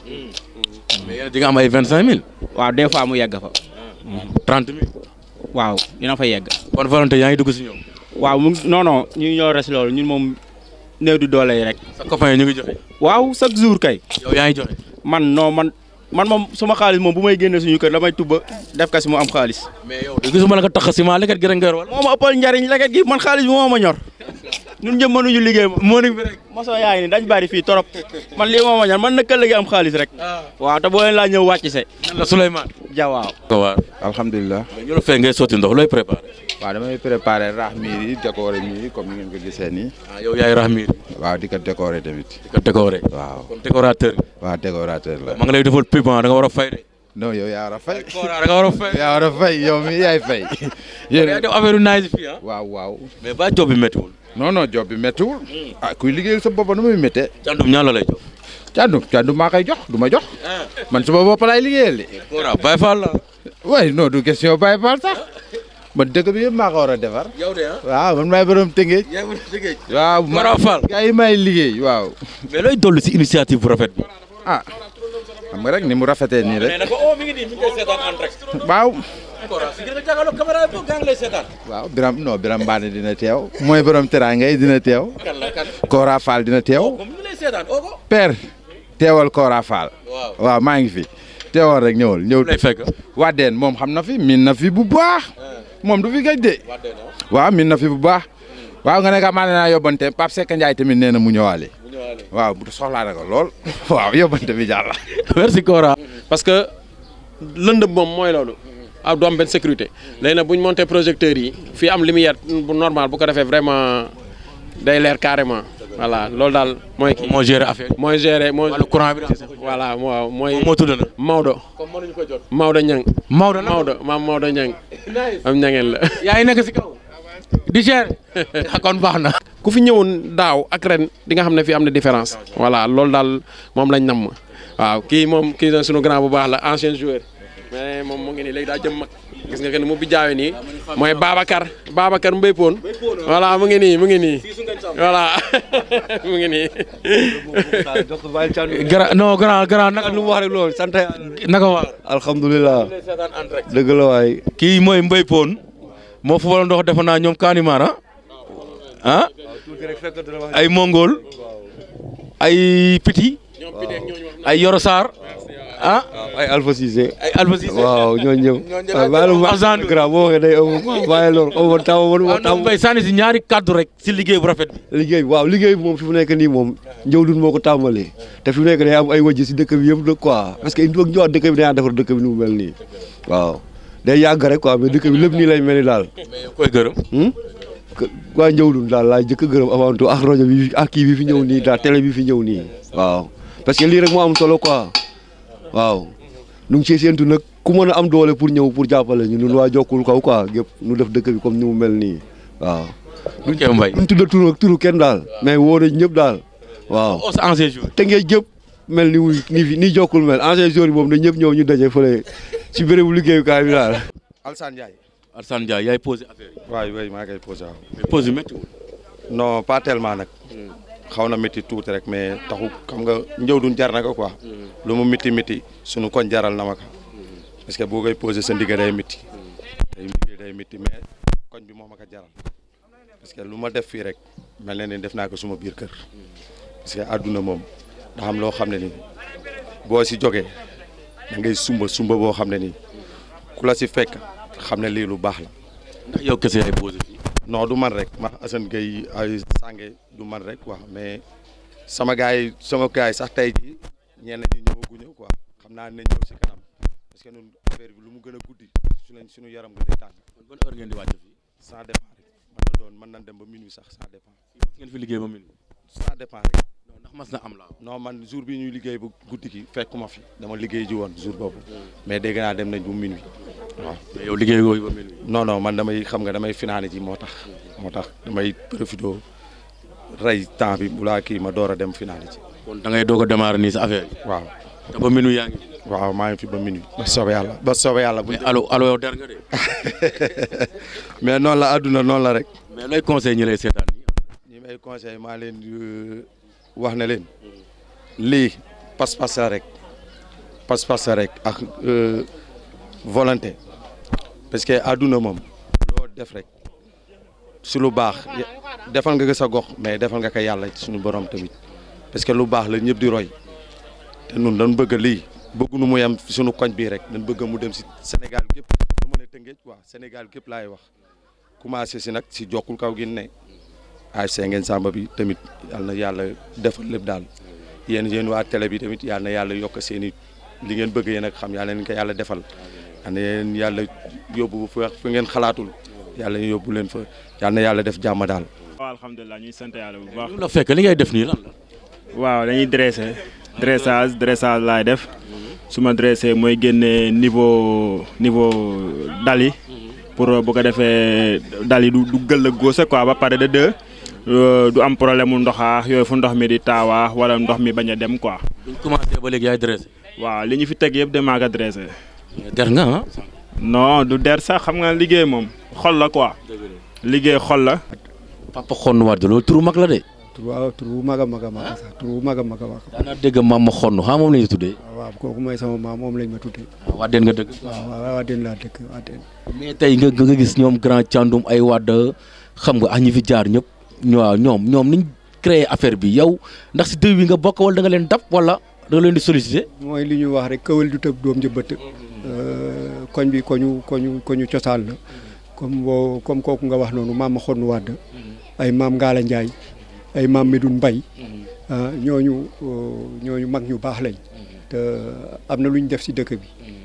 A: mais yéen di nga am ay vingt cinq mille.
K: waaw des fois mu yegg fa.
A: trente mille.
K: waaw dina fa yegg.
A: bonne volonté yaa ngi dugg si ñoom.
K: waaw mu non non ñu ñoo res loolu ñun moom néew di doole yi rek.
A: sa copain yi ñu ngi joxe.
K: waaw chaque jour kay.
A: yow yaa ngi joxe.
K: man non man man moom suma xaalis moom bu may génne suñu kër damay tubba def ka si mu am xaalis.
A: mais yow de gisuma la nga tax ciment leket gi rek nga yor wala.
K: moo ma ëppal njariñ leket gi man xaalis bi moo ma ñor ñun ñëpp mënuñu liggéey moom.
A: moo bi rek.
K: mosoo yaa ngi ni dañ bari fii torop man lii moo ma ñor man naka léegi am xaalis rek. waaw te boo leen laa ñëw wàcc se.
A: la Souleymane.
K: ja waaw.
A: ko waar.
L: alhamdulilah.
A: mais ñu la fay ngay sotti ndox looy préparé.
L: waaw damay préparé raax miir yi décoré miir yi comme ni ngeen ko gisee nii.
A: ah yow yaay rax miir.
L: waaw di ko décoré tamit.
A: di ko décoré.
L: waaw
A: kon décorateur.
L: waaw décorateur la.
A: ma nga lay defal pub da nga war a fay de.
L: non yow yaa war a fay.
A: da nga war a fay.
L: yaa war a fay yow mi yaay fay.
A: yéen def affaire yu naaj fii ah.
L: waaw waaw.
A: mais ba job bi méttiwul.
L: non non job bi méttiwul. ah kuy liggéeyal sa bopp nu muy méttee.
A: càndum ñaan la lay jox.
L: càndum càndum maa koy jox du ma jox. man sama bopp laay liggéeyal de.
A: Kora Baye Fall la.
L: waaye non du question Baye Fall sax. man dëkk bi yëpp maa ko war a defar.
A: yow de ah.
L: waaw man maay borom tëngeej.
A: yaa ngi tëngeej.
L: waaw
A: Kora Fall.
L: gars yi may liggéey waaw.
A: mais looy dolli si initiative bu rafet bi.
L: ah xam nga rek ni mu rafetee nii rek.
A: mais nag oh mi ngi nii mi ngi koy seetaan en direct.
L: waaw.
A: Kora si gën a jàkkaarloo caméra bi gaa ngi lay seetaan.
L: waaw Biram non Biram Mbane dina teew. mooy borom teraanga yi dina teew.
A: kan la kan.
L: Kora Fall dina teew.
A: comme mi ngi lay seetaan oo ko.
L: père teewal Kora Fall.
A: waaw
L: waaw maa ngi fi. teewal rek ñëwal ñëw.
A: lay fekk.
L: Wadeen moom xam na fi min na fi bu baax. moom du fi gëj de. waaw min na fi bu baax. waaw nga ne ka maa ne naa yóbbante Pape Seck Ndiaye tamit nee na mu ñëwaale. waaw bu soxlaa na ko lool. waaw yóbbante bi jàll.
A: merci Kora.
B: parce que lëndëm moom mooy loolu. ah du am benn sécurité léegi nag bu ñu monté projecteurs yi fii am lumière bu normal bu ko defee vraiment day leer carrément. voilà loolu daal mooy kii
A: moo géré affaire
B: mooy géré mooy.
A: wàllu courant bi
B: voilà waaw mooy.
A: moo tudd na.
B: Maodo.
A: comme mënuñu ko jot.
B: Maodo Niang.
A: Maodo la
B: Maodo maam Maodo Niang. am ñangeen la.
A: yaa ngi nekk si kaw. di géré. kon baax na.
B: ku fi ñëwoon daaw ak ren di nga xam ne fii am na différence. voilà loolu daal moom lañ namm. waaw kii moom kii na sunu grand bu baax la ancien joueur. mais moom mu ngi nii léegi daa jëm mag. gis nga que ni mu bi jaawe nii mooy Babacar Babacar Mbaye Poon voilà mu ngi nii mu ngi nii voilà mu ngi nii.
A: gara non grand grand naka
M: lu mu wax rek loolu sant
A: naka waa.
M: alhamdulilah dëgg la waay.
A: kii mooy Mbaye Poon moo fa ndox defe naa ñoom Kanimar ah ah ay Mongol ay Piti ay Yoro Sarr ah
M: ay Alpha Cissé.
A: ay Alpha Cissé
M: waaw ñooñu ñëpp. waaw bàyyi la ma
A: Argent
M: grand boo waxee day am bàyyi loolu xaw ma taw ma
A: waaw non Mbaye sànni si ñaari kaddu rek si liggéey bu rafet bi.
M: liggéey waaw liggéey bi moom fi mu nekk nii moom njëwdun moo ko tàmbalee te fi mu nekk day am ay wajj si dëkk bi yëpp nag quoi parce que il faut que ñëwaat dëkk bi dañaa defar dëkk bi nu mu mel nii waaw day yàgg rek quoi mais dëkk bi lépp nii lay mel ni daal.
A: mais yow koy gërëm.
M: waa njëwdun daal laay jëkk gërëm avant tout ak rajo bi ak kii bi fi ñëw nii daal télé bi fi ñëw nii waaw parce que lii rek moo am solo quoi waaw nu ngi see séentu nag ku mën a am doole pour ñëw pour jàppale ñu ñun waa jokkul kaw quoi gépp nu def dëkk bi comme ni mu mel nii waaw.
A: ok Mbaye.
M: duñ tudda turu turu kenn daal mais woo nañ ñëpp daal waaw
A: os ancien jour
M: te ngeen jëpp mel ni wuy ni fi ni jokkul mel ancien jour yi moom na ñëpp ñëw ñu daje fële ci bérébu liggéeyukaay bi daal.
N: Alsane Ndiaye.
A: Alsane Ndiaye yaay posé affaire yi.
N: waaw oui maa ngi koy posé waaw.
A: mais pose bi méttiwul.
N: non pas tellement nag. xaw na métti tuuti rek mais taxu xam nga njëw duñ jar na ko quoi. lu mu métti métti sunu koñ jaral na ma ko. parce que boo koy posé sa ndigga day métti. day ndigga day métti mais koñ bi moo ma ko jaral. parce que lu ma def fii rek mel na ni def naa ko suma biir kër. parce que àdduna moom da xam loo xam ne ni boo si jógee da ngay sumba sumba boo xam ne nii ku la si fekk xam ne lii lu baax la.
A: ndax yow kese yaay posé fii.
N: non du man rek ma Assane Gueye ay sànge du man rek quoi mais sama gars yi sama gars yi sax tey jii ñenn ñi ñëwaguñu quoi xam naa ne ñëw si kanam parce que ñun affaire bi lu mu gën a guddi su leen suñu yaram gën a tàng.
A: ban heure ngeen di wàcc fii.
N: ça dépend rek mën na doon mën nañ dem ba minuit sax ça dépend.
A: ngeen fi liggéey ba minuit.
N: ça dépend rek.
A: ndax mas na am laa
N: non man jour bi ñuy liggéey bu guddi gi fekkuma fi dama liggéey ji woon jour boobu mais dégg naa dem nañ bu minuit waaw.
A: mais yow liggéey yooyu ba minuit.
N: non non man damay xam nga damay finaane ji moo tax moo tax damay profité rey temps bi bu laa kii ma door a dem finaane ji.
A: kon da ngay doog a démarrer nii sa affaire yi.
N: waaw.
A: te ba minuit yaa ngi.
N: waaw maa ngi fi ba minuit. ba soobee yàlla ba soobee yàlla. bu
A: mais allo allo yow der nga de.
N: mais noonu la àdduna noonu la rek.
A: mais lay conseil ñi lay seetaan nii.
N: ñi may conseil maa leen wax na leen lii pas-pas la rek pas-pas la rek ak volonté parce que àdduna moom loo def rek su lu baax defal nga ko sa gox mais defal nga ko yàlla suñu borom tamit parce que lu baax la ñëpp di roy te nun dañ bëgg lii bëgguñu mu yem suñu koñ bii rek dañ bëgg mu dem si Sénégal gépp lu mën a tëngeej quoi Sénégal gépp laay wax commencé si nag si jokkul kaw gi ne ASC Ngagne Samba bi tamit yal na yàlla defal lépp daal yéen yéen waa télé bi tamit yal na yàlla yokk seen i li ngeen bëgg yéen ak xam yal na leen ko yàlla defal yal na leen yàlla yóbbu fa fi ngeen xalaatul yàlla yóbbu leen fa yal na yàlla def jàmm daal.
K: waaw alhamdulilah ñuy sant yàlla bu baax.
A: la fekk li ngay def nii lan la.
K: waaw dañuy dressé dressage dressage laay def su ma dressé mooy génne niveau niveau dal yi pour bu ko defee dal yi du du gëll a góose quoi ba pare de deux du am problème mu ndoxaa yooyu fu ndox mi di taawaa wala ndox mi bañ a dem quoi.
A: buñ commencé ba léegi yaay dressé.
K: waaw li ñu fi teg yëpp damaa ko dressé.
A: der nga ah.
K: non du der sax xam nga liggéey moom xol la quoi. liggéey xol la.
A: papa xonn waat loolu turu mag la de.
I: waaw tur bu mag a mag a mag sax tur bu mag a mag a mag.
A: daanaka dégg maam ma xonn xam moom la ñu tuddee.
I: waaw kooku mooy sama maam moom lañ ma tuddee.
A: waa den nga dëgg.
I: waaw waaw waa den laa dëkk waa den.
A: mais tey nga nga gis ñoom grand Thiandoum ay wadd xam nga ah ñi fi jaar ñëpp waaw ñoom ñoom niñ créé affaire bi yow ndax si dëw bi nga bokk wala da nga leen dab wala da nga leen di solliciter.
I: mooy li ñuy wax rek këwal du tëb doom jëbët. koñ bi koñu koñu koñu cosaan la. comme boo comme kooku nga wax noonu maam ma xonn wadd ay maam Ngala Ndiaye ay maam Medoune Mbaye ñooñu ñooñu mag ñu baax lañ te am na lu ñu def si dëkk bi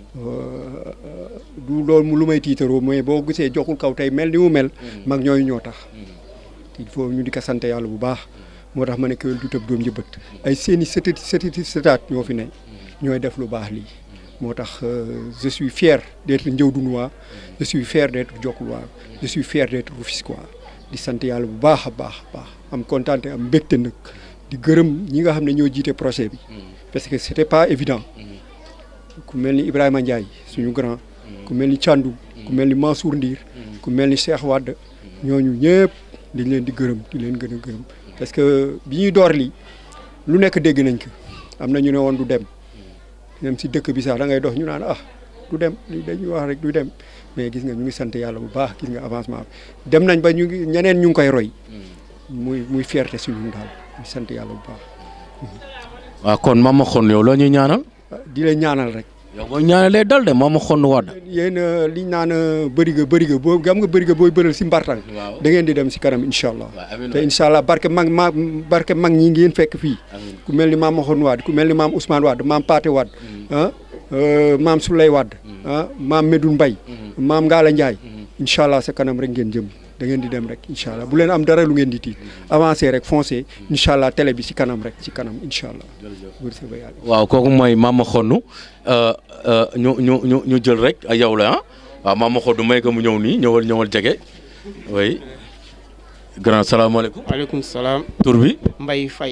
I: du loolu mu lu may tiitaroo mais boo gisee joxul kaw tey mel ni mu mel mag ñooñu ñoo tax il faut ñu di ko sant yàlla bu baax moo tax ma ne kéwél du tëb doom jëbët ay seeni sëtati sëtati sëtaat ñoo fi ne ñooy def lu baax lii moo tax je suis fier d'être Ndiawdounois je suis fier d'être Diokulois je suis fier d'être Rufisquois di sant yàlla bu baax a baax a baax am kontaante am mbégte nag di gërëm ñi nga xam ne ñoo jiite projet bi parce que c'était pas évident ku mel ni Ibrahima Ndiaye suñu grand ku mel ni Thiandoum ku mel ni Mansour Ndir ku mel ni Cheikh Wade ñooñu ñëpp dañ leen di gërëm di leen gën a gërëm parce que bi ñuy door lii lu nekk dégg nañ ko am na ñu ne woon du dem même si dëkk bi sax da ngay dox ñu naan ah du dem li dañuy wax rek du dem mais gis nga ñu ngi sant yàlla bu baax gis nga avancement bi dem nañ ba ñu ngi ñeneen ñu ngi koy roy muy muy fierté si ñun daal ñu sant yàlla bu baax.
A: waaw kon maam ma xonn yow loo ñuy ñaanal.
I: di leen ñaanal rek.
A: yow boo ñaanalee dal de maam ma xonn wadd.
I: yéen liñ naan bëriga bëriga boo gam nga bëriga booy bëral si mbartang da ngeen di dem si kanam incha allah. te incha allah barke mag ma barke mag ñi ngeen fekk fii. ku mel ni maam ma xonn wadd ku mel ni maam Ousmane wadd maam Paté wadd ah maam Souley wadd ah maam Medoune Mbaye maam Ngala Ndiaye incha allah sa kanam rek ngeen jëm da ngeen di dem rek incha allah bu leen am dara lu ngeen di tiit avancé rek foncé incha allah télé bi si kanam rek si kanam incha allah.
A: waaw kooku mooy maam ma xonn ñu ñu ñu ñu jël rek yow la ah waaw maam ma xonn may ko mu ñëw nii ñëwal ñëwal jege oui grand salaamaaleykum.
O: waaleykum salaam.
A: tur bi.
O: Mbaye Faye.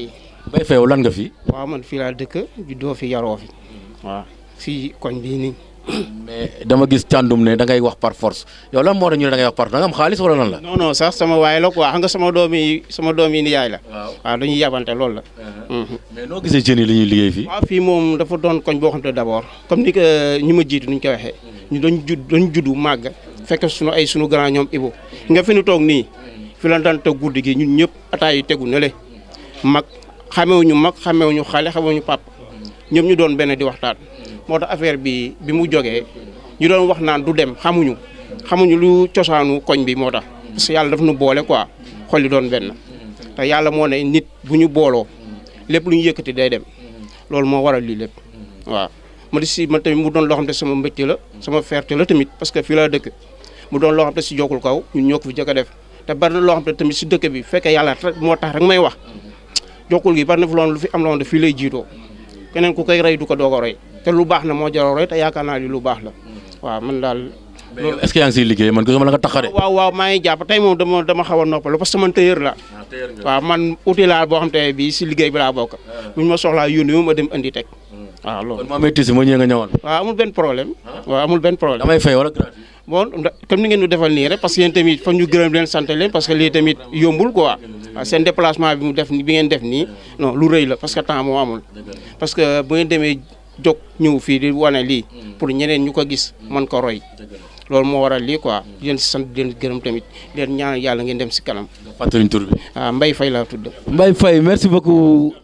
A: Mbaye Faye yow lan nga fi.
O: waaw man fii laa dëkk juddoo fi yaroo fi waaw fii koñ bii nii.
A: mais dama gis càndum ne da ngay wax par force yow lan moo tax ñu ne da ngay wax par force da nga am xaalis wala lan la.
O: non non sax sama waay la quoi xam nga sama doom yi sama doom yi ni yaay la. waaw dañuy yabante loolu la.
A: mais noo gisee jeunes yi li ñuy liggéey fii.
O: waaw fii moom dafa doon koñ boo xam ne d'abord comme ni ko ñi ma jiitu ni ñu ko waxee ñu doon judd doon juddu màgg fekk sunu ay sunu grand ñoom Ibo nga fi nu toog nii fi la daan toog guddi gi ñun ñëpp ataay yi tegu ne le mag xamewuñu mag xamewuñu xale xamewuñu pap ñoom ñu doon benn di waxtaan moo tax affaire bi bi mu jógee ñu doon wax naan du dem xamuñu xamuñu lu cosaanu koñ bi moo tax parce que yàlla daf nu boole quoi xol yi doon benn te yàlla moo ne nit bu ñu booloo lépp lu ñu yëkkati day dem loolu moo waral lii lépp waaw ma di si man tamit mu doon loo xam te sama mbégte la sama fierté la tamit parce que fii laa dëkk mu doon loo xam te si jokkul kaw ñun ñoo ko fi jëkk a def te bari na loo xam te tamit si dëkk bi fekkee yàlla rek moo tax rek may wax jokkul gi bari na fi loon lu fi am loo xam te fii lay jiitoo keneen ku koy rey du ko doog a roy te lu baax na moo jaroo roy te yaakaar naa li lu baax la waaw man daal
A: mais yow est-ce que yaa ngi siy liggéey man gisuma la nga tax a de.
O: waaw waaw maa ngi jàpp tey moom dama dama xaw a noppalu parce que man tailleur la waaw man outil laa boo xam te bii si liggéey bi laa bokk buñ ma soxlaa yónni ma ma dem andi teg waaw loolu
A: kon maa may tisi ma ñëwee nga ñëwal.
O: waaw amul benn problème waaw amul benn problème
A: damay fay wala gratuit.
O: bon comme ni ngeen ñu defal nii rek parce que yéen tamit fa ñu gërëm leen sant leen parce que lii tamit yombul quoi waaw seen déplacement bi mu def bi ngeen def nii non lu rëy la parce que temps moo amul parce que bu ngeen demee jóg ñëw fii di wane lii pour ñeneen ñu ko gis man ko roy loolu moo waral lii quoi di leen sant di leen gërëm tamit di leen ñaanal yàlla ngeen dem si kanam.
A: fàttaliñ tur bi.
O: waaw Mbaye Faye laa tudd.
A: Mbaye Faye merci beaucoup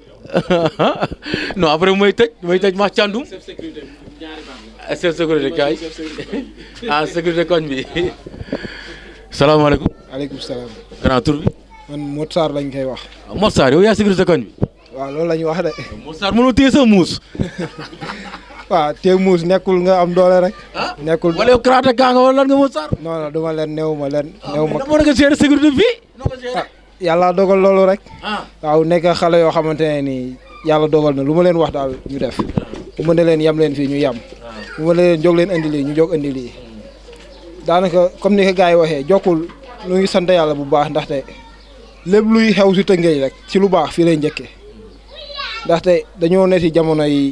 A: non après mooy tëj mooy tëj ma càndum. chef sécurité kaay ah sécurité koñ bi salaamaaleykum.
P: aleykum salaam.
A: grand tur bi.
P: man Modou Sarr lañ koy wax.
A: waaw Modou Sarr yow yaa sécurité koñ bi.
P: waaw loolu la ñu wax de.
A: Modou Sarr mënoo téye sa muus.
P: waaw te muus nekkul nga am doole rek. nekkul
A: wala yow karaté kaa nga wala lan nga Modou Sarr.
P: non non du ma leen néew ma leen. néew ma
A: moo nga gérer sécurité fii.
P: yàlla dogal loolu rek. waaw nekk xale yoo xamante ne nii yàlla dogal na lu ma leen wax daal ñu def. bu ma ne leen yam leen fii ñu yam. bu ma ne leen jóg leen indi lii ñu jóg indi lii. daanaka comme ni ko gars yi waxee jokkul lu ngi sant yàlla bu baax ndaxte lépp luy xew si Tëngéej rek ci lu baax fii lay njëkkee ndaxte dañoo ne si jamono yi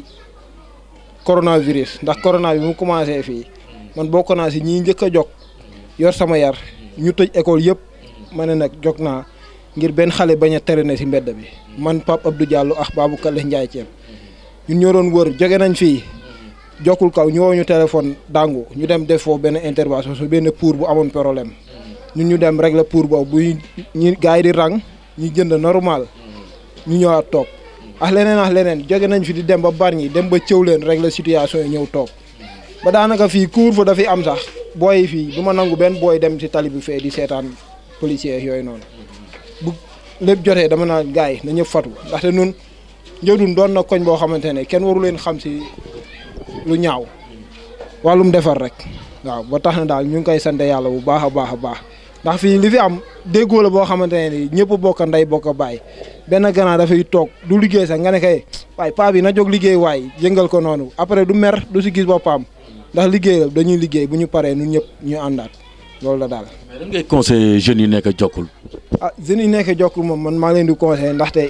P: coronavirus ndax corona bi mu commencé fii man bokk naa si ñii njëkk a jog yor sama yar ñu tëj école yëpp ma ne nag jog naa ngir benn xale bañ a tere ne si mbedd bi man Pape Abdou Diallo ak Babou Kale Ndiaye Thiam ñun ñoo doon wër jóge nañ fii jokkul kaw ñu woo ñu téléphone dàngu ñu dem def foofu benn intervention su benn pour bu amoon problème ñun ñu dem régler pour boobu bu ñu gars yi di rang ñu jënd normal ñu ñëwaat toog ak leneen ak leneen jóge nañ fi di dem ba Bargny dem ba cëw leen régler situation yi ñëw toog ba daanaka fii couvre-feu dafi am sax booy fii du ma nangu benn booy dem si tali bi fee di seetaan policier yooyu noonu bu lépp jotee dama naan gars yi na ñëpp fatu ndaxte nun njëdun doon na koñ boo xamante ne kenn waru leen xam si lu ñaaw wàllum defar rek waaw ba tax na daal ñu ngi koy sant yàlla bu baax a baax a baax ndax fii li fi am déggoo la boo xamante ne ni ñëpp bokk ndey bokk bàyyi benn gannaaw dafay toog du liggéey sax nga ne kay waaye paa bi na jóg liggéey waay yëngal ko noonu après du mer du si gis boppam ndax liggéey la dañuy liggéey bu ñu paree ñun ñëpp ñu àndaat loolu la daal.
A: mais lan ngay conseillé jeunes yi nekk jokkul.
P: ah jeunes yi nekk jokkul moom man maa leen di conseillé ndaxte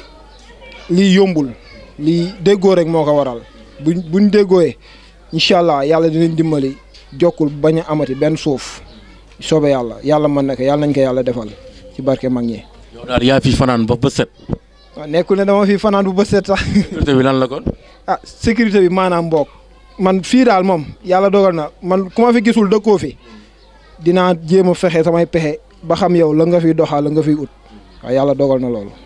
P: lii yombul lii déggoo rek moo ko waral buñ buñ déggooyee incha allah yàlla dinañ dimbali jokkul bañ a amati benn suuf soobee yàlla yàlla mën na ko yàlla nañ ko yàlla defal ci barke mag ñi.
A: yow daal yaa fi fanaan ba ba set.
P: waaw nekkul ne dama fi fanaan bu ba set sax.
A: sécurité bi lan la kon.
P: ah sécurité bi maanaam mbokk man fii daal moom yàlla dogal na man ku ma fi gisul dëkkoo fi dinaa jéem a fexe samay pexe ba xam yow la nga fiy doxal la nga fiy ut waaw yàlla dogal na loolu.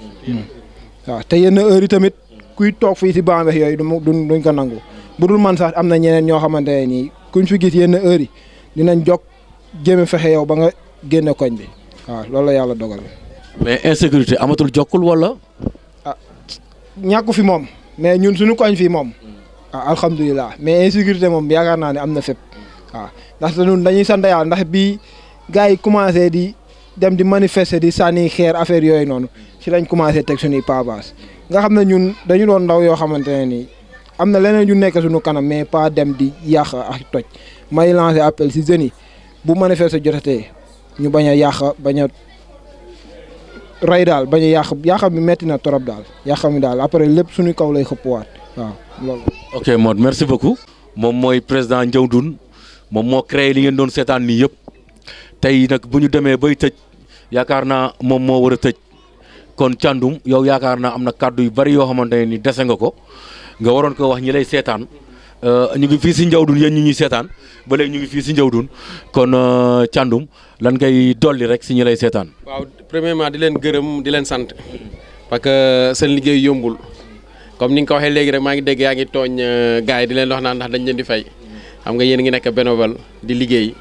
P: waaw te yenn heure yi tamit kuy toog fii si bànqeex yooyu du duñ ko nangu bu dul man sax am na ñeneen ñoo xamante ne nii kuñ fi gis yenn heure yi dinañ jog jéem a fexe yow ba nga génne koñ bi waaw loolu la yàlla dogal.
A: mais insécurité amatul jokkul wala.
P: ah ñàkku fi moom mais ñun suñu koñ fii moom. ah alhamdulilah mais insécurité moom yaakaar naa ne am na fépp waaw ndaxte ñun dañuy sant yàlla ndax bii gars yi commencé di dem di manifester di sànni xeer affaire yooyu noonu ci lañ commencé teg suñuy pavage nga xam ne ñun dañu doon ndaw yoo xamante ne nii am na leneen yu nekk suñu kanam mais pas dem di yàq ak toj may lancer appel si jeunes yi bu manifester jotatee ñu bañ a yàq bañ a rey daal bañ a yàq yàqam bi metti na trop daal yàqam bi daal après lépp suñu kaw lay xëppwaat waaw loolu.
A: ok Mod merci beaucoup moom mooy président Ndiawdoune moom moo créé li ngeen doon seetaan nii yëpp tey nag bu ñu demee bay tëj yaakaar naa moom moo war a tëj kon Thiandoum yow yaakaar naa am na kàddu yu bari yoo xamante ne ni dese nga ko nga waroon ko wax ñi lay seetaan ñu ngi fii si Ndiawdoune yéen ñi ñuy seetaan ba léegi ñu ngi fii si Ndiawdoune kon Thiandoum lan ngay dolli rek si ñi lay seetaan.
B: waaw premièrement di leen gërëm di leen sant parce que seen liggéey yombul comme ni nga ko waxee léegi rek maa ngi dégg yaa ngi tooñ gars yi di leen wax naan ndax dañ leen di fay xam nga yéen ngi nekk bénévole di liggéey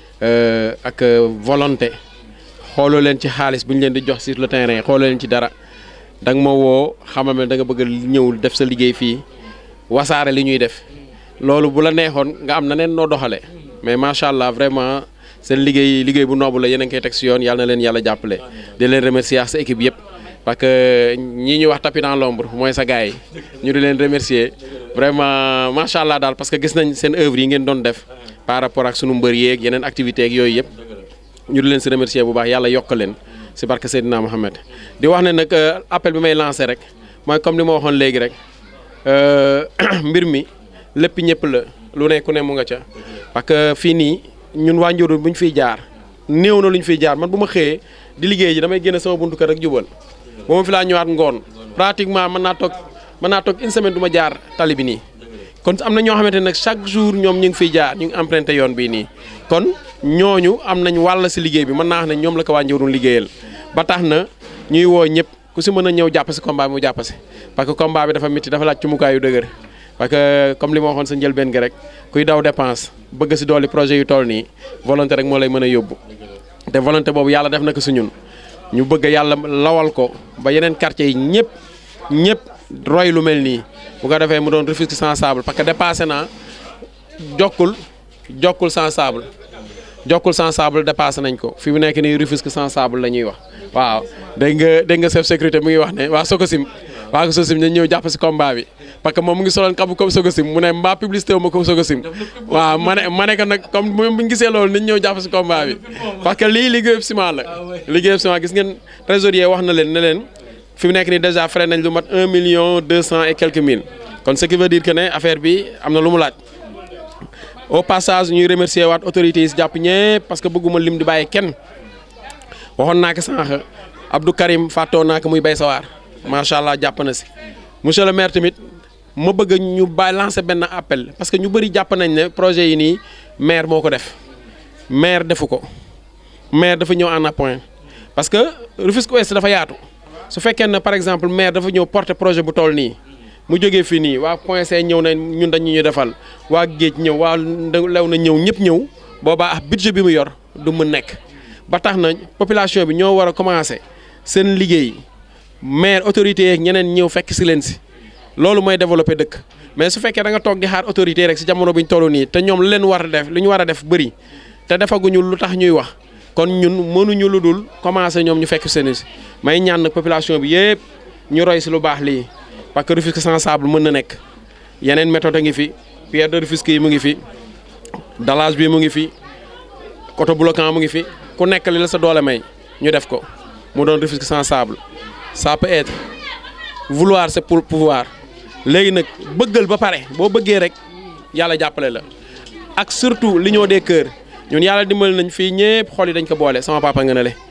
B: ak volonté xooloo leen ci xaalis bu ñu leen di jox sur le terrain xooloo leen ci dara da nga ma woo xamal ne da nga bëgg a ñëw def sa liggéey fii wasaare li ñuy def loolu bu la neexoon nga am na neen noo doxale mais macha allah vraiment seen liggéey liggéey bu noobu la yéen a ngi koy teg si yoon yàlla na leen yàlla jàppale di leen remercier ak sa équipe yëpp parce que ñii ñuy wax tapis dans l'ombre mooy sa gars yi ñu di leen remercier vraiment macha allah daal parce que gis nañ seen œuvre yi ngeen doon def par rapport ak sunu mbër yeeg yeneen activités ak yooyu yëpp ñu di leen si remercier bu baax yàlla yokk leen si barke Seydina Mohamed di wax ne nag appel bi may lancé rek mooy comme li ma waxoon léegi rek mbir mi lépp ñëpp la lu ne ku ne mu nga ca parce que fii nii ñun waa Ndiawdoune bu ñu fiy jaar néew na lu ñu fiy jaar man bu ma xëyee di liggéey ji damay génn sama buntu kër rek jubal ba ma fi laa ñëwaat ngoon pratiquement mën naa toog mën naa toog une semaine du ma jaar tali bi nii kon am na ñoo xamante ne nag chaque jour ñoom ñu ngi fiy jaar ñu ngi emprunté yoon bii nii kon ñooñu am nañ wàll si liggéey bi mën naa wax ne ñoom la ko waa Ndiawdoune liggéeyal ba tax na ñuy woo ñëpp ku si mën a ñëw jàpp si combat bi mu jàpp si parce que combat bi dafa métti dafa laaj cumukaay yu dëgër parce que comme li ma waxoon sa njëlbeen gi rek kuy daw dépense bëgg si dooli projet yu toll nii volonté rek moo lay mën a yóbbu te volonté boobu yàlla def na ko si ñun ñu bëgg yàlla lawal ko ba yeneen quartier yi ñëpp ñëpp roy lu mel nii bu ko defee mu doon Rufisque sans sable parce que dépassé naa jokkul jokkul sans sable jokkul sans sable dépassé nañ ko fi mu nekk nii Rufisque sans sable la ñuy wax waaw dégg nga dégg nga chef sécurité mu ngi wax ne waa Sokosim waa Sokosim nañ ñëw jàpp si combat bi parce que moom mu ngi soloon kabu comme Sokosim mu ne mbaa publicité wu ma comme Sokosim waaw ma ne ma ne ko nag comme bu ñu gisee loolu nañ ñëw jàpp si combat bi parce que lii liggéeyub ciment la liggéeyub ciment gis ngeen trésorier wax na leen ne leen fi mu nekk nii déjà frais nañ lu mat un million deux cent et quelques mille kon ce qui veut dire que ne affaire bi am na lu mu laaj au passage ñuy remercier waat autorités yi si jàpp ñëpp parce que bëgguma lim di bàyyi kenn waxoon naa ko sànq Abdou Karim fàttoo naa ko muy bay sawaar macha allah jàpp na si monsieur le maire tamit ma bëgg ñu bàyyi lancer benn appel parce que ñu bëri jàpp nañ ne projet yi nii maire moo ko def maire defu ko maire dafa ñëw en appoint parce que Rufisque Ouest dafa yaatu su fekkee ne par exemple maire dafa ñëw porter projet bu toll nii mu jógee fii nii waa point C ñëw na ñun dañu ñu defal waa géej ñëw waa lew na ñëw ñëpp ñëw boobaa ah budget bi mu yor du mu nekk ba tax na population bi ñoo war a commencer seen liggéey maire autorité yeeg ñeneen ñëw fekk si leen si loolu mooy développer dëkk mais su fekkee da nga toog di xaar autorité rek si jamono bi ñu toll nii te ñoom lu leen war a def lu ñu war a def bëri te defaguñu lu tax ñuy wax kon ñun mënuñu lu dul commencer ñoom ñu fekk seen si may ñaan nag population bi yëpp ñu roy si lu baax lii parce que Rufisque sans sable mën na nekk yeneen méthode a ngi fi pierre de Rufisque yi mu ngi fi dallage bi mu ngi fi autobloquant mu ngi fi ku nekk li la sa doole may ñu def ko mu doon Rufisque sans sable ça peut être vouloir c'est pour pouvoir léegi nag bëggal ba pare boo bëggee rek yàlla jàppale la ak surtout l'union des cœurs ñun yàlla dimbali nañ fii ñëpp xol yi dañ ko boole sama papa nga ne le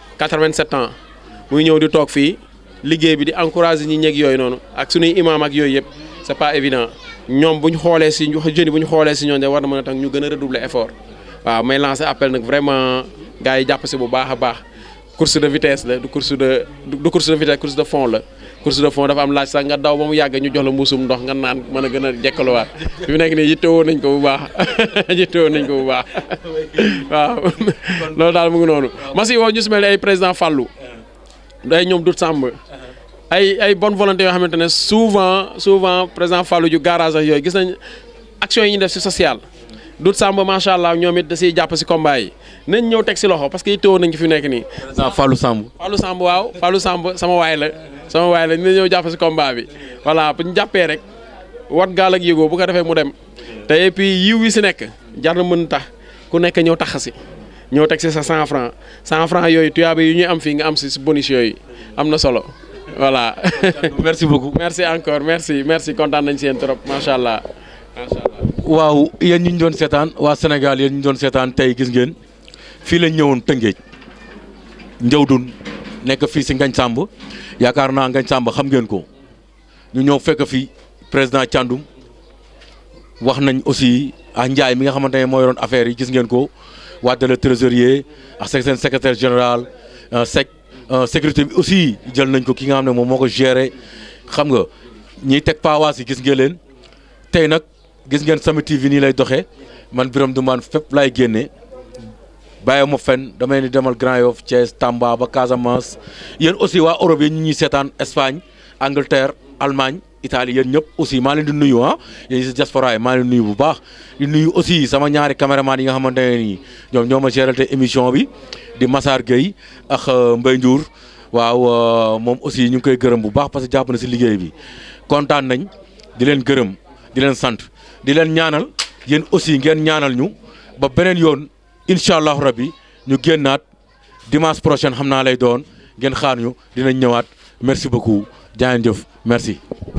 B: 87 ans muy ñëw di toog fii liggéey bi di encourager ñi ñeeg yooyu noonu ak suñuy imam ak yooyu yëpp c'est pas évident ñoom bu ñu xoolee si jeunes yi bu ñu xoolee si ñoom de war na mën a tax ñu gën a redoubler effort waaw may lancer appel nag vraiment gars yi jàpp si bu baax a baax course de vitesse la du course de du course de vitesse course de fond la course de fond dafa am laaj sax nga daw ba mu yàgg ñu jox la mbuusum ndox nga naan mën a gën a jekkaluwaat fi mu nekk nii yittewoo nañ ko bu baax yittewoo nañ ko bu baax waaw loolu daal mu ngi noonu masi woo ñu si mel ni ay président Fallou day ñoom dut sàmb ay ay bonne volonté yoo xamante ne souvent souvent président Fallou ju garage ak yooyu gis nañ action yi ñu def si social dut sàmb macha allah ñoom it da siy jàpp si combat yi nañ ñëw teg si loxo parce que yittewoo nañ ko fi mu nekk nii
A: président Fallou Samb
B: Fallou Samb waaw Fallou Samb sama waay la sama waay la dina ñëw jàpp si combat bi voilà bu ñu jàppee rek wat gaal ak yëgoo bu ko defee mu dem te et puis yiw yi si nekk jar na mën tax ku nekk ñëw tax si ñëw teg si sa 100 francs 100 francs yooyu tuyaaba yi ñuy am fii nga am si si bonus yooyu am na solo voilà.
A: merci beaucoup.
B: merci encore merci merci kontaan nañ si yéen trop macha allah macha allah.
A: waaw yéen ñu ñu doon seetaan waa Sénégal yéen ñu doon seetaan tey gis ngeen fii lañ ñëwoon Tëngéej Njawdun nekk fii si Ngañ Samb yaakaar naa Ngañ Samb xam ngeen ko ñu ñëw fekk fii président Thiandoum wax nañ aussi ah Ndiaye mi nga xamante ne moo yoroon affaire yi gis ngeen ko Wade le trésorier ak seen secrétaire général sec sécurité bi aussi jël nañ ko ki nga xam ne moom moo ko géré xam nga ñiy teg paawaas yi gis ngeen leen tey nag gis ngeen Samy TV nii lay doxee man Birame Ndoumane fépp laay génnee bàyyi ma fenn damay ni demal Grand Yoff Thiès Tamba ba Casamance yéen aussi waa Europe yi ñu ñuy seetaan Espagne Angleterre Allemagne Italie yéen ñëpp aussi maa leen di nuyu ah yéen si diaspora yi maa leen di nuyu bu baax di nuyu aussi sama ñaari caméraman yi nga xamante ne nii ñoom ñoo ma géral te émission bi di Massar Gueye ak Mbaye Ndiour waaw moom aussi ñu ngi koy gërëm bu baax parce que jàpp na si liggéey bi kontaan nañ di leen gërëm di leen sant di leen ñaanal yéen aussi ngeen ñaanal ñu ba beneen yoon incha allahu rabbi ñu génnaat dimanche prochain xam naa lay doon ngeen xaar ñu dinañ ñëwaat merci beaucoup jaa ngeen jëf merci.